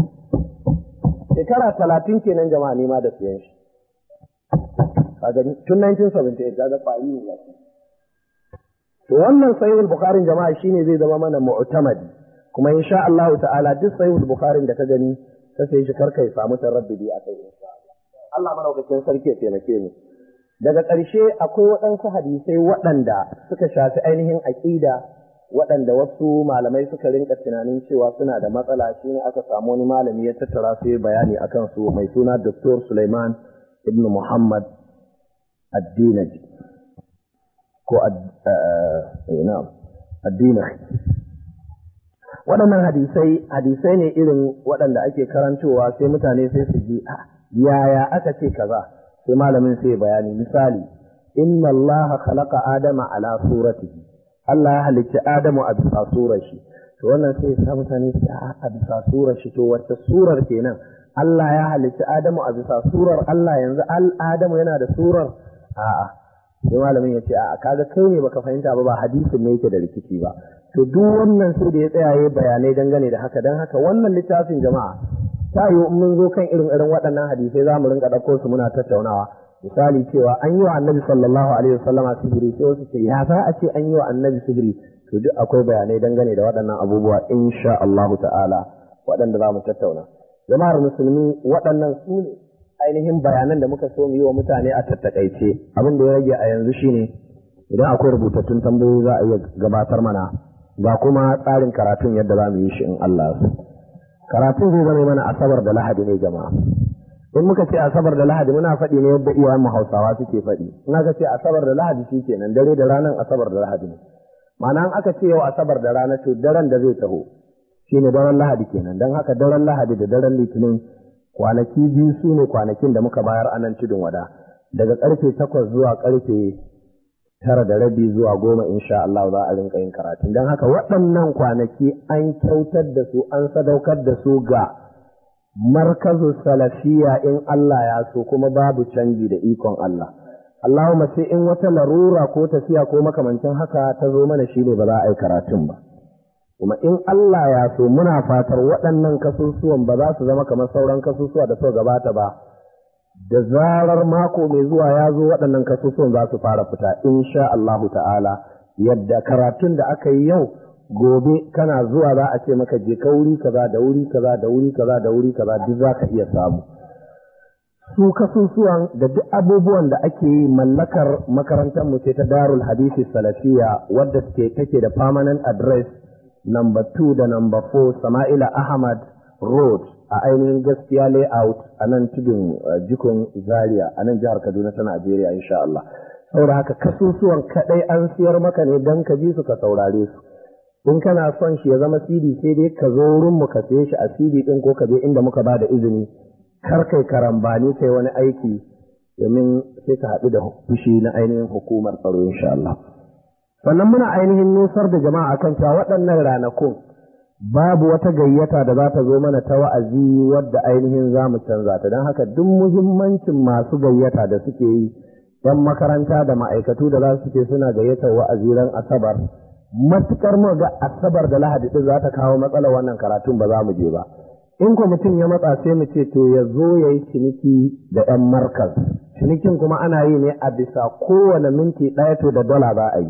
shekara talatin kenan jama'a ne ma da siyan shi ka gani tun 1978 kaga kwali ne ya to wannan sahihul bukhari jama'a shine zai zama mana mu'tamadi kuma insha Allah ta'ala duk sahihul bukhari da ka gani ka sai shi karka ya samu taraddudi a kai insha Allah Allah madaukakin sarki ya taimake mu daga ƙarshe akwai waɗansu hadisai waɗanda suka shafi ainihin aƙida waɗanda wasu malamai suka rinka tunanin cewa suna da matsala shine aka samu wani malami ya tattara su yi bayani akan su mai suna Dr. Sulaiman ibn Muhammad Addinaji ko addinahi waɗannan hadisai hadisai ne irin waɗanda ake karantowa sai mutane sai su ji yaya aka ce kaza sai malamin sai bayani misali inna Allah khalaqa adama ala suratihi Allah ya halicci Adamu a bisa surar shi to wannan sai ya mutane su a bisa surar shi to wacce surar kenan Allah ya halicci Adamu a bisa surar Allah yanzu al Adamu yana da surar a'a sai malamin ya ce a kaga kai ne baka fahimta ba ba hadisin ne yake da rikici ba to duk wannan sai da ya tsaya yayi bayanai dangane da haka dan haka wannan littafin jama'a ta yi mun zo kan irin irin waɗannan hadisai za mu rinka ɗauko su muna tattaunawa misali cewa an yi wa annabi sallallahu alaihi wasallama sihiri sai wasu ce ya za a ce an yi wa annabi sihiri to duk akwai bayanai dangane da waɗannan abubuwa insha Allah ta'ala waɗanda za mu tattauna jama'ar musulmi waɗannan su ne ainihin bayanan da muka so mu yi wa mutane a tattakaice abin da ya rage a yanzu shine idan akwai rubutattun tambayoyi za a iya gabatar mana ga kuma tsarin karatun yadda za mu yi shi in Allah su karatun zai zama mana asabar da lahadi ne jama'a in muka ce asabar da lahadi muna faɗi ne yadda iyayen mu hausawa suke faɗi in aka ce asabar da lahadi shi kenan dare da ranar asabar da lahadi ne ma'ana in aka ce yau asabar da rana to daren da zai taho shine daren lahadi kenan don haka daren lahadi da daren litinin kwanaki biyu su ne kwanakin da muka bayar a nan tudun wada daga karfe takwas zuwa karfe tara da rabi zuwa goma insha Allah za a rinka yin karatu don haka waɗannan kwanaki an kyautar da su an sadaukar da su ga markazu salafiya in Allah ya so kuma babu canji da ikon Allah Allahumma sai in wata larura ko tafiya ko makamancin haka ta zo mana shine ba za a yi karatun ba kuma in Allah ya so muna fatar waɗannan kasusuwan ba za su zama kamar sauran kasusuwa da suka gabata ba da zarar mako mai zuwa ya zo waɗannan kasusuwan za su fara fita insha Allahu ta'ala yadda karatun da aka yi yau gobe kana zuwa za a ce maka je ka wuri kaza da wuri kaza da wuri kaza da wuri kaza duk za ka iya samu su kasusuwan da duk abubuwan da ake yi mallakar makarantar mu ce ta darul hadisi salafiya wadda take da permanent address number 2 da number 4 Sama'ila Ahmad Road a ainihin gaskiya layout a nan tudun jikon Zaria a nan jihar Kaduna ta Najeriya insha Allah. Saboda haka kasusuwan kadai an siyar maka ne don ka ji su ka saurare su. in kana son shi ya zama CD sai dai ka zo wurin mu ka saye shi a CD din ko ka je inda muka ba da izini kar kai karambani kai wani aiki domin sai ka haɗu da fushi na ainihin hukumar tsaro insha Allah sannan muna ainihin nusar da jama'a akan cewa waɗannan ranakun babu wata gayyata da za ta zo mana ta wa'azi wadda ainihin za mu canza ta don haka duk muhimmancin masu gayyata da suke yi ‘yan makaranta da ma'aikatu da za su ce suna gayyatar wa'azi ran asabar matukar mu ga asabar da lahadi din za ta kawo matsalar wannan karatun ba za mu je ba in ko mutum ya matsa sai mu ce to ya zo ya yi ciniki da ‘yan markaz cinikin kuma ana yi ne a bisa kowane minti ɗaya to da dala za a yi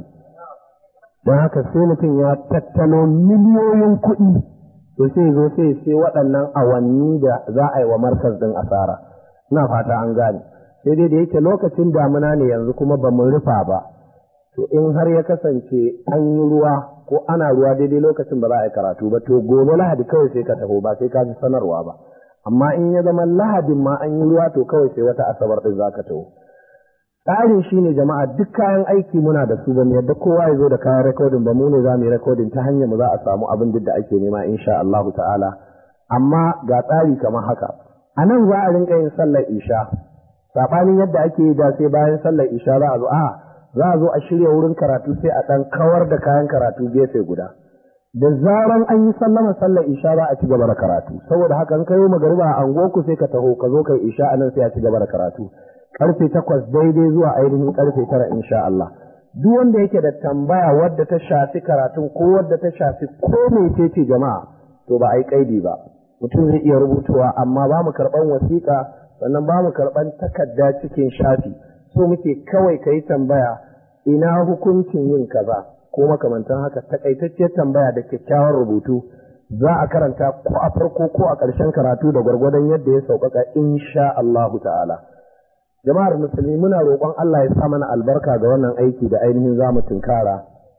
don haka sai mutum ya tattalo miliyoyin kuɗi to sai zo sai sai waɗannan awanni da za a yi wa markaz ɗin asara ina fata an gane sai dai da yake lokacin damuna ne yanzu kuma ba mu rufa ba to in har ya kasance an yi ruwa ko ana ruwa daidai lokacin ba za a yi karatu ba to gobe lahadi kawai sai ka taho ba sai ka ji sanarwa ba amma in ya zama lahadin ma an yi ruwa to kawai sai wata asabar ɗin za ka taho tsarin shi ne jama'a duk kayan aiki muna da su ba mu yadda kowa ya zo da kayan rekodin ba mu ne za mu yi rekodin ta hanyar mu za a samu abin duk da ake nema insha Allahu ta'ala amma ga tsari kamar haka a nan za a rinka yin sallar isha saɓanin yadda ake yi da sai bayan sallar isha za a zo a za a zo a shirya wurin karatu sai a ɗan kawar da kayan karatu gefe guda da zaran an yi sallama sallar isha za a ci gaba da karatu saboda haka in ka yi magariba a angoku sai ka taho ka zo kai isha a nan sai a ci gaba da karatu karfe takwas daidai zuwa ainihin karfe tara insha Allah duk wanda yake da tambaya wadda ta shafi karatun ko wadda ta shafi ko mecece jama'a to ba a yi kaidi ba mutum zai iya rubutuwa amma ba mu karɓan wasiƙa sannan ba mu karɓan takarda cikin shafi so muke kawai ka yi tambaya ina hukuncin yin kaza ko makamantan haka takaitacciyar tambaya da kyakkyawar rubutu za a karanta ko a farko ko a ƙarshen karatu da gwargwadon yadda ya sauƙaƙa insha Allahu ta'ala jama'ar musulmi muna roƙon Allah ya sa mana albarka ga wannan aiki da ainihin za mu tunkara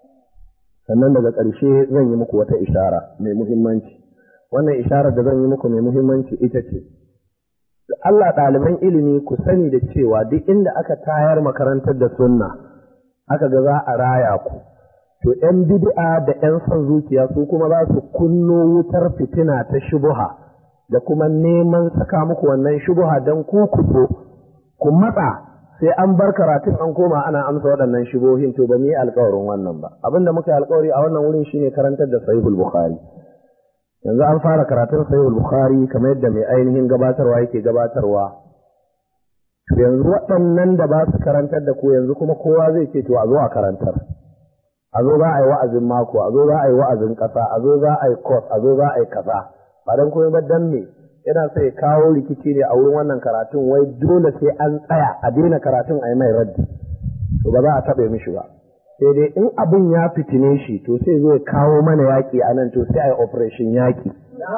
sannan daga ƙarshe zan yi muku wata ishara mai muhimmanci wannan isharar da zan yi muku mai muhimmanci ita ce Allah ɗaliban ilimi ku sani da cewa duk inda aka tayar makarantar da sunna aka ga za a raya ku to ‘yan bid'a da ‘yan son zuciya su kuma za su kunno wutar fitina ta shubuha da kuma neman saka muku wannan shubuha don ku ku so ku matsa sai an bar karatun an koma ana amsa waɗannan shubohin to ba mu yi alkawarin wannan ba abin da muka yi alkawari a wannan wurin shine karantar da sahihul bukhari yanzu an fara karatun sahihul bukhari kamar yadda mai ainihin gabatarwa yake gabatarwa yanzu waɗannan da ba su karantar da ku yanzu kuma kowa zai ce to a zo a karantar a zo za a yi wa'azin mako a zo za a yi wa'azin ƙasa a zo za a yi kos a zo za a yi kaza ba don komai ba dan me yana so ya kawo rikici ne a wurin wannan karatun wai dole sai an tsaya a daina karatun a yi mai raddi to ba za a taɓa mishi ba sai dai in abin ya fitine shi to sai zo ya kawo mana yaƙi a nan to sai a yi operation yaƙi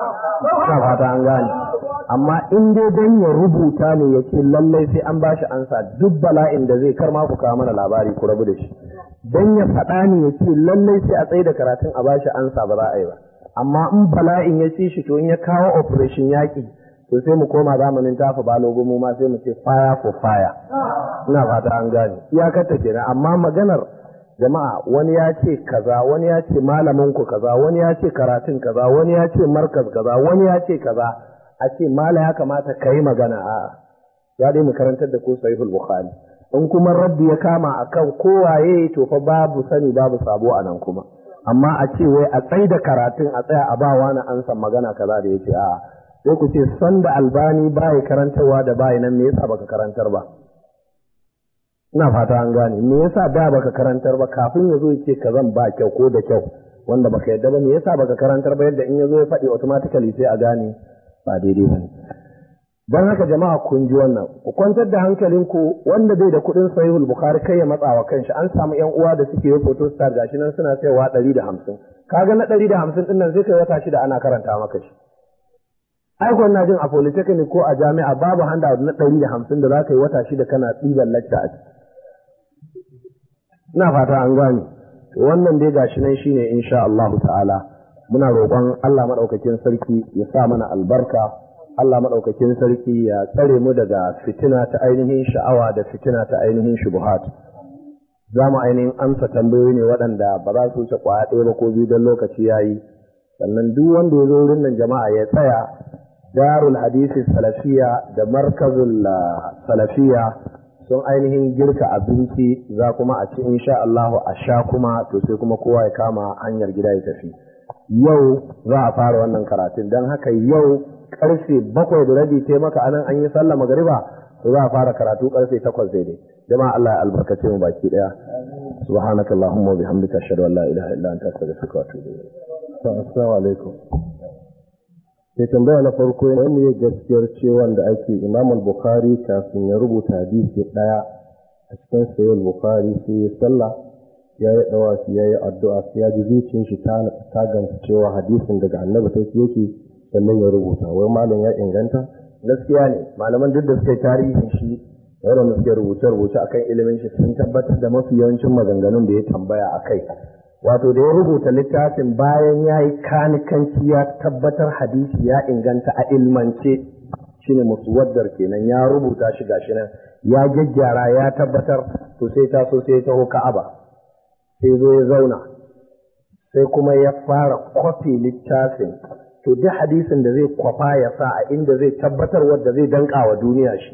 ina fata an gane amma in dai dan ya rubuta ne ya ce lallai sai an bashi ansa duk bala'in da zai kar ma ku kawo mana labari ku rabu da shi dan ya faɗa ne ya ce lallai sai a tsaye da karatun a bashi ansa ba za a yi ba amma in bala'in ya ci shi to in ya kawo operation yaƙi to sai mu koma zamanin tafa balogo mu ma sai mu ce fire for fire ina fata an gane iyakar ta kenan amma maganar jama'a wani ya ce kaza wani ya ce malamin ku kaza wani ya ce karatun kaza wani ya ce markaz kaza wani ya ce kaza a ce mala ya kamata ka yi magana a ya dai mu karantar da ku sahihul bukhari in kuma rabbi ya kama akan kowaye to fa babu sani babu sabo a nan kuma amma a ce wai a tsai da karatun a tsaya a ba wani an san magana kaza da yace a sai ku ce san da albani bai karantarwa da bai nan me yasa baka karantar ba ina fata an gane me yasa da baka karantar ba kafin ya zo yace kazan ba kyau ko da kyau wanda baka yadda ba me yasa baka karantar ba yadda in ya zo ya faɗi automatically sai a gane ba daidai ba don haka jama'a kun ji wannan ku kwantar da hankalinku wanda bai da kuɗin sahihul bukhari kai ya matsa wa kanshi an samu yan uwa da suke yi photo star gashi nan suna sayawa ɗari da hamsin kaga na ɗari da hamsin ɗin nan sai kai wata shida ana karanta maka shi ai ko na jin a polytechnic ko a jami'a babu handa na ɗari da hamsin da za ka yi wata shida kana ɗiban lacca a ciki ina fata an gane to wannan dai gashi nan shine insha Allah ta'ala muna roƙon Allah madaukakin sarki ya sa mana albarka Allah madaukakin sarki ya tsare mu daga fitina ta ainihin sha'awa da fitina ta ainihin shubuhat za mu ainihin amsa tambayoyi ne waɗanda ba za su wuce kwaya ɗaya ba ko biyu don lokaci ya yi sannan duk wanda ya zo wurin nan jama'a ya tsaya darul hadisi salafiya da markazul salafiya sun ainihin girka abinci za kuma a ci insha Allah a sha kuma to sai kuma kowa ya kama hanyar gida ya tafi yau za a fara wannan karatun don haka yau karfe bakwai da rabi ce maka anan an yi sallah magariba to za a fara karatu karfe takwas daidai jama'a Allah ya albarkace mu baki daya subhanaka allahumma wa bihamdika ashhadu an la ilaha illa anta astaghfiruka wa atubu ilayk assalamu alaikum sai tambaya na farko ne ne gaskiyar cewa da ake Imam al-Bukhari kafin ya rubuta hadisi daya a cikin sahih al-Bukhari sai ya sallah ya yi dawafi ya yi addu'a sai ya ji zuciyar shi ta ta gamsu cewa hadisin daga annabi take yake sannan ya rubuta wai malam ya inganta gaskiya ne malaman duk da suka yi tarihin shi waɗanda suke rubuce-rubuce akan ilimin shi sun tabbatar da mafi yawancin maganganun da ya tambaya a kai wato da ya rubuta littafin bayan ya yi kanikanci ya tabbatar hadisi ya inganta a ilmance shine muswaddar kenan ya rubuta shi gashi nan ya gyaggyara ya tabbatar to sai taso sai ya taho ka'aba sai zo ya zauna sai kuma ya fara kwafi littafin to duk hadisin da zai kwafa ya sa a inda zai tabbatar wadda zai danka wa duniya shi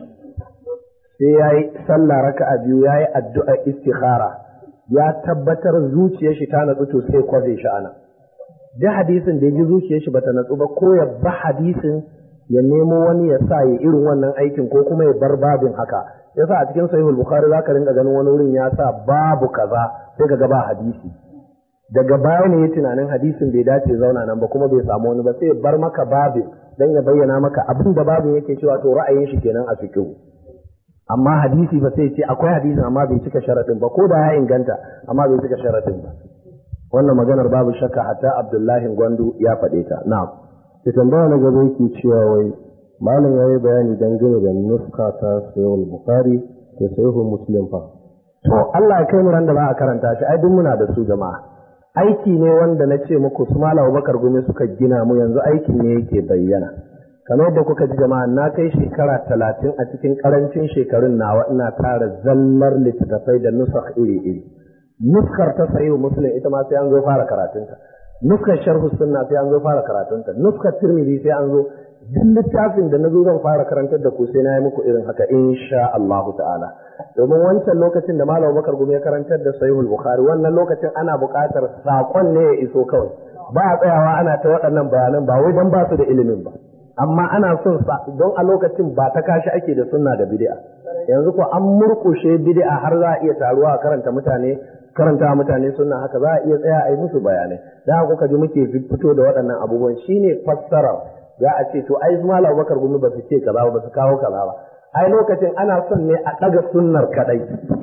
sai ya yi sallah raka'a biyu ya yi addu'a istikhara ya tabbatar zuciyar shi ta natsu to sai kwaze shi ana duk hadisin da ya ji zuciyar shi bata natsu ba ko ya ba hadisin ya nemo wani ya sa ya irin wannan aikin ko kuma ya bar babin haka yasa a cikin sahihul bukhari zaka rinka ganin wani wurin ya sa babu kaza sai ka ga ba hadisi daga baya ne ya tunanin hadisin bai dace zauna nan ba kuma bai samu wani ba sai ya bar maka babin dan ya bayyana maka abin da babin yake cewa to ra'ayin shi kenan a fiqh amma hadisi ba sai ce akwai hadisin amma bai cika sharadin ba ko da ya inganta amma bai cika sharadin ba wannan maganar babu shakka hatta Abdullahi Gwandu ya faɗe ta na'am sai tambaya na gaba yake cewa wai malam ya yi bayani dangane da nuska ta sayyid bukhari da sayyid muslim fa to Allah ya kai mu ran da ba a karanta shi ai duk muna da su jama'a aiki ne wanda na ce muku su malam Abubakar Gumi suka gina mu yanzu aikin ne yake bayyana kamar yadda kuka ji jama'a na kai shekara talatin a cikin karancin shekarun nawa ina tara zallar littattafai da nusakh iri-iri nuskar ta sahihu muslim ita ma sai an zo fara karatunta nuskar sharhu sunna sai an zo fara karatunta nuskar tirmidhi sai an zo duk littafin da na zo zan fara karantar da ku sai na yi muku irin haka insha Allahu ta'ala domin wancan lokacin da Malam Bakar Gumi ya karantar da Sahihul Bukhari wannan lokacin ana buƙatar saƙon ne ya iso kawai ba a tsayawa ana ta waɗannan bayanan ba wai dan ba su da ilimin ba amma ana son sa don a lokacin ba ta kashi ake da sunna da bid'a yanzu ko an murƙushe bid'a har za a iya taruwa a karanta mutane karanta mutane sunna haka za a iya tsaya a yi musu bayanai da haka kuka ji muke fito da waɗannan abubuwan shine fassarar za a ce to ai su malam bakar gumi ba su ce kaza ba su kawo kaza ba ai lokacin ana son ne a ɗaga sunnar kaɗai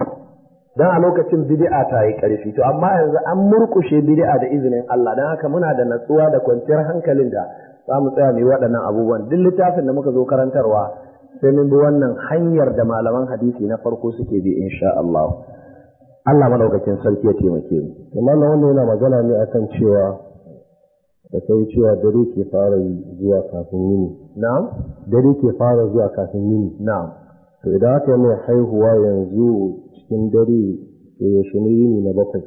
dan a lokacin bid'a ta yi ƙarfi to amma yanzu an murƙushe bid'a da izinin Allah dan haka muna da natsuwa da kwanciyar hankalin da za mu tsaya mu yi waɗannan abubuwan duk littafin da muka zo karantarwa sai mun bi wannan hanyar da malaman hadisi na farko suke bi insha Allah Allah madaukakin sarki ya taimake mu amma na wannan yana magana ne akan cewa da kai cewa dare ke fara zuwa kafin yini na'am dare ke fara zuwa kafin yini na'am to idan aka yi mai haihuwa yanzu cikin dare to yaushe ne yini na bakwai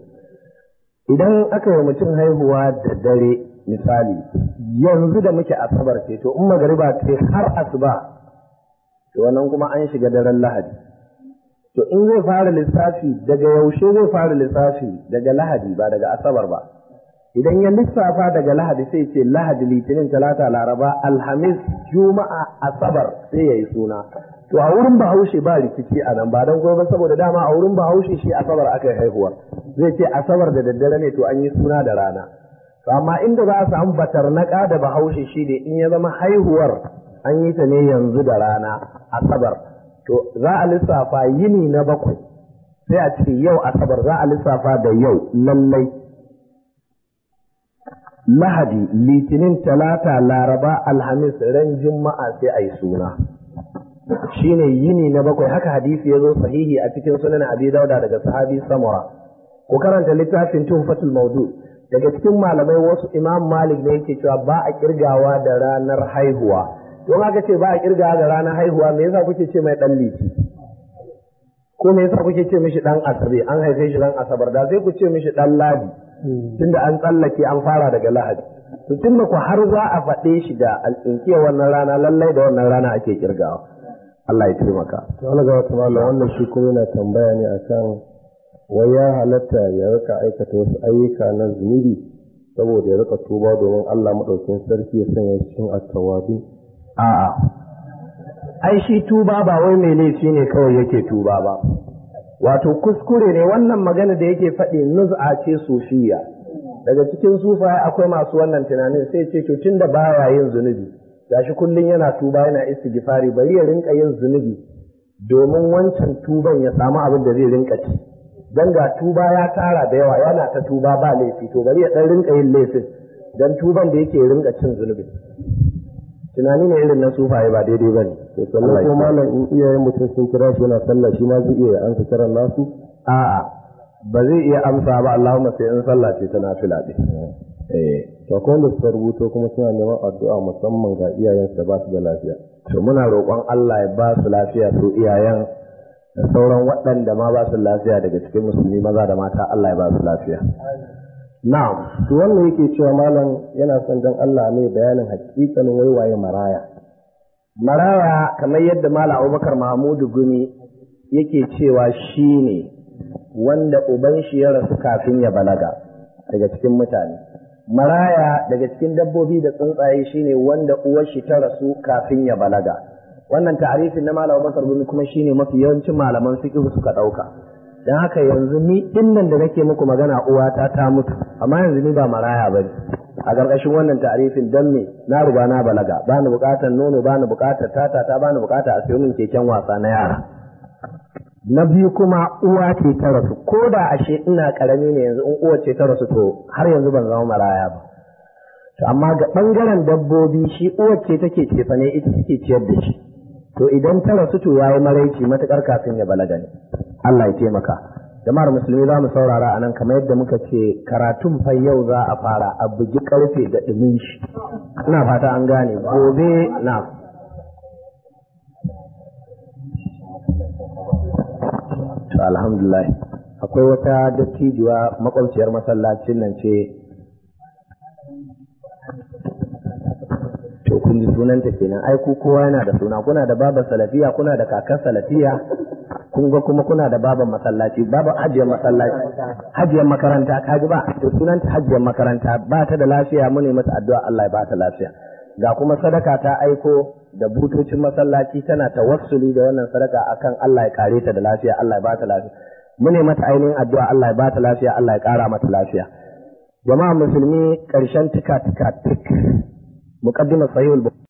idan aka yi mutum haihuwa da dare misali yanzu da muke asabar ce to in magariba ce har asuba to wannan kuma an shiga daren lahadi to in zai fara lissafi daga yaushe zai fara lissafi daga lahadi ba daga asabar ba idan ya lissafa daga lahadi sai ce lahadi litinin talata laraba alhamis juma'a asabar sai ya yi suna to a wurin bahaushe ba rikici a nan ba don kuma saboda dama a wurin bahaushe shi asabar aka yi haihuwa zai ce asabar da daddare ne to an yi suna da rana to amma inda za a samu batarnaka da bahaushe shi ne in ya zama haihuwar an yi ta ne yanzu da rana asabar to za a lissafa yini na bakwai sai a ce yau asabar za a lissafa da yau lallai lahadi litinin talata laraba alhamis ran juma'a sai a yi suna shine yini na bakwai haka hadisi ya zo sahihi a cikin sunan abi dauda daga sahabi samura ku karanta littafin tuhfatul maudu daga cikin malamai wasu imam malik ne yake cewa ba a kirgawa da ranar haihuwa don haka ce ba a kirgawa da ranar haihuwa me yasa kuke ce mai dan liti ko me yasa kuke ce mishi dan asabe an haife shi dan asabar da sai ku ce mishi dan ladi tunda an tsallake an fara daga lahadi to tunda ku har za a faɗe shi da alƙinkiyar wannan rana lallai da wannan rana ake kirgawa Allah ya taimaka to Allah ga wata mallam wannan shi kuma yana tambaya ne akan wai ya halatta ya rika aikata wasu ayyuka na zunubi saboda ya rika tuba domin Allah madaukakin sarki ya sanya cikin at-tawwabin a'a ai shi tuba ba wai mai laifi ne kawai yake tuba ba wato kuskure ne wannan magana da yake faɗi nuz'a ce sufiya daga cikin sufaye akwai masu wannan tunanin sai ce to tunda baya yin zunubi gashi kullun yana tuba yana istighfari bari ya rinka yin zunubi domin wancan tuban ya samu abin da zai rinka ci dan ga tuba ya tara da yawa yana ta tuba ba laifi to bari ya dan rinka yin laifin dan tuban da yake rinka cin zunubi tunani ne irin na sufaye ba daidai ba ne. to sannan ko malam in iyayen mutum sun kira shi yana sallah shi ma zai iya ansa kiran nasu A'a ba zai iya amsa ba Allahumma sai in sallah ce ta nafila ɗin. Eh to akwai wanda suka rubuto kuma suna neman addu'a musamman ga iyayensu da ba su da lafiya to muna roƙon Allah ya ba su lafiya su iyayen da sauran waɗanda ma ba su lafiya daga cikin musulmi maza da mata Allah ya ba su lafiya. Na'am to wannan yake cewa malam yana son dan Allah ne bayanin hakikanin waiwaye maraya maraya kamar yadda Malam Abubakar Mahmudu Gumi yake cewa shi ne wanda uban shi ya rasu kafin ya balaga daga cikin mutane. Maraya daga cikin dabbobi da tsuntsaye shi ne wanda uwar shi ta rasu kafin ya balaga. Wannan ta'arifin na Malam Abubakar Gumi kuma shi ne mafi yawancin malaman fiqh suka ɗauka. Don haka yanzu ni ɗin nan da nake muku magana uwata ta mutu, amma yanzu ni ba maraya ba a ƙarƙashin wannan ta'arifin don me na riga na balaga ba ni buƙatar nono ba ni buƙatar tata ta ba ni buƙatar a sayo min keken wasa na yara na biyu kuma uwa ce ta rasu ko da ashe ina ƙarami ne yanzu in uwa ce ta rasu to har yanzu ban zama maraya ba to amma ga ɓangaren dabbobi shi uwar ce take cefa ne ita take ciyar da shi to idan ta rasu to yayi maraici matuƙar kafin ya balaga ne Allah ya taimaka jama'ar musulmi za mu saurara a nan kamar yadda muka ce karatun fa yau za a fara a bugi karfe da ɗumin shi ina fata an gane gobe na to alhamdulillah akwai wata dattijuwa makwabciyar masallacin nan ce to kun ji sunanta kenan ai ku kowa yana da suna kuna da baba salafiya kuna da kakar salafiya kun ga kuma kuna da baban masallaci baba hajiyar masallaci hajiyar makaranta ka ji ba to sunanta hajiyar makaranta ba ta da lafiya mu ne mata addu'a Allah ya ba ta lafiya ga kuma sadaka ta aiko da butocin masallaci tana tawassuli da wannan sadaka akan Allah ya kare ta da lafiya Allah ya ba ta lafiya mu ne mata ainihin addu'a Allah ya ba ta lafiya Allah ya kara mata lafiya jama'a musulmi karshen tika tika tik muqaddimar sahihul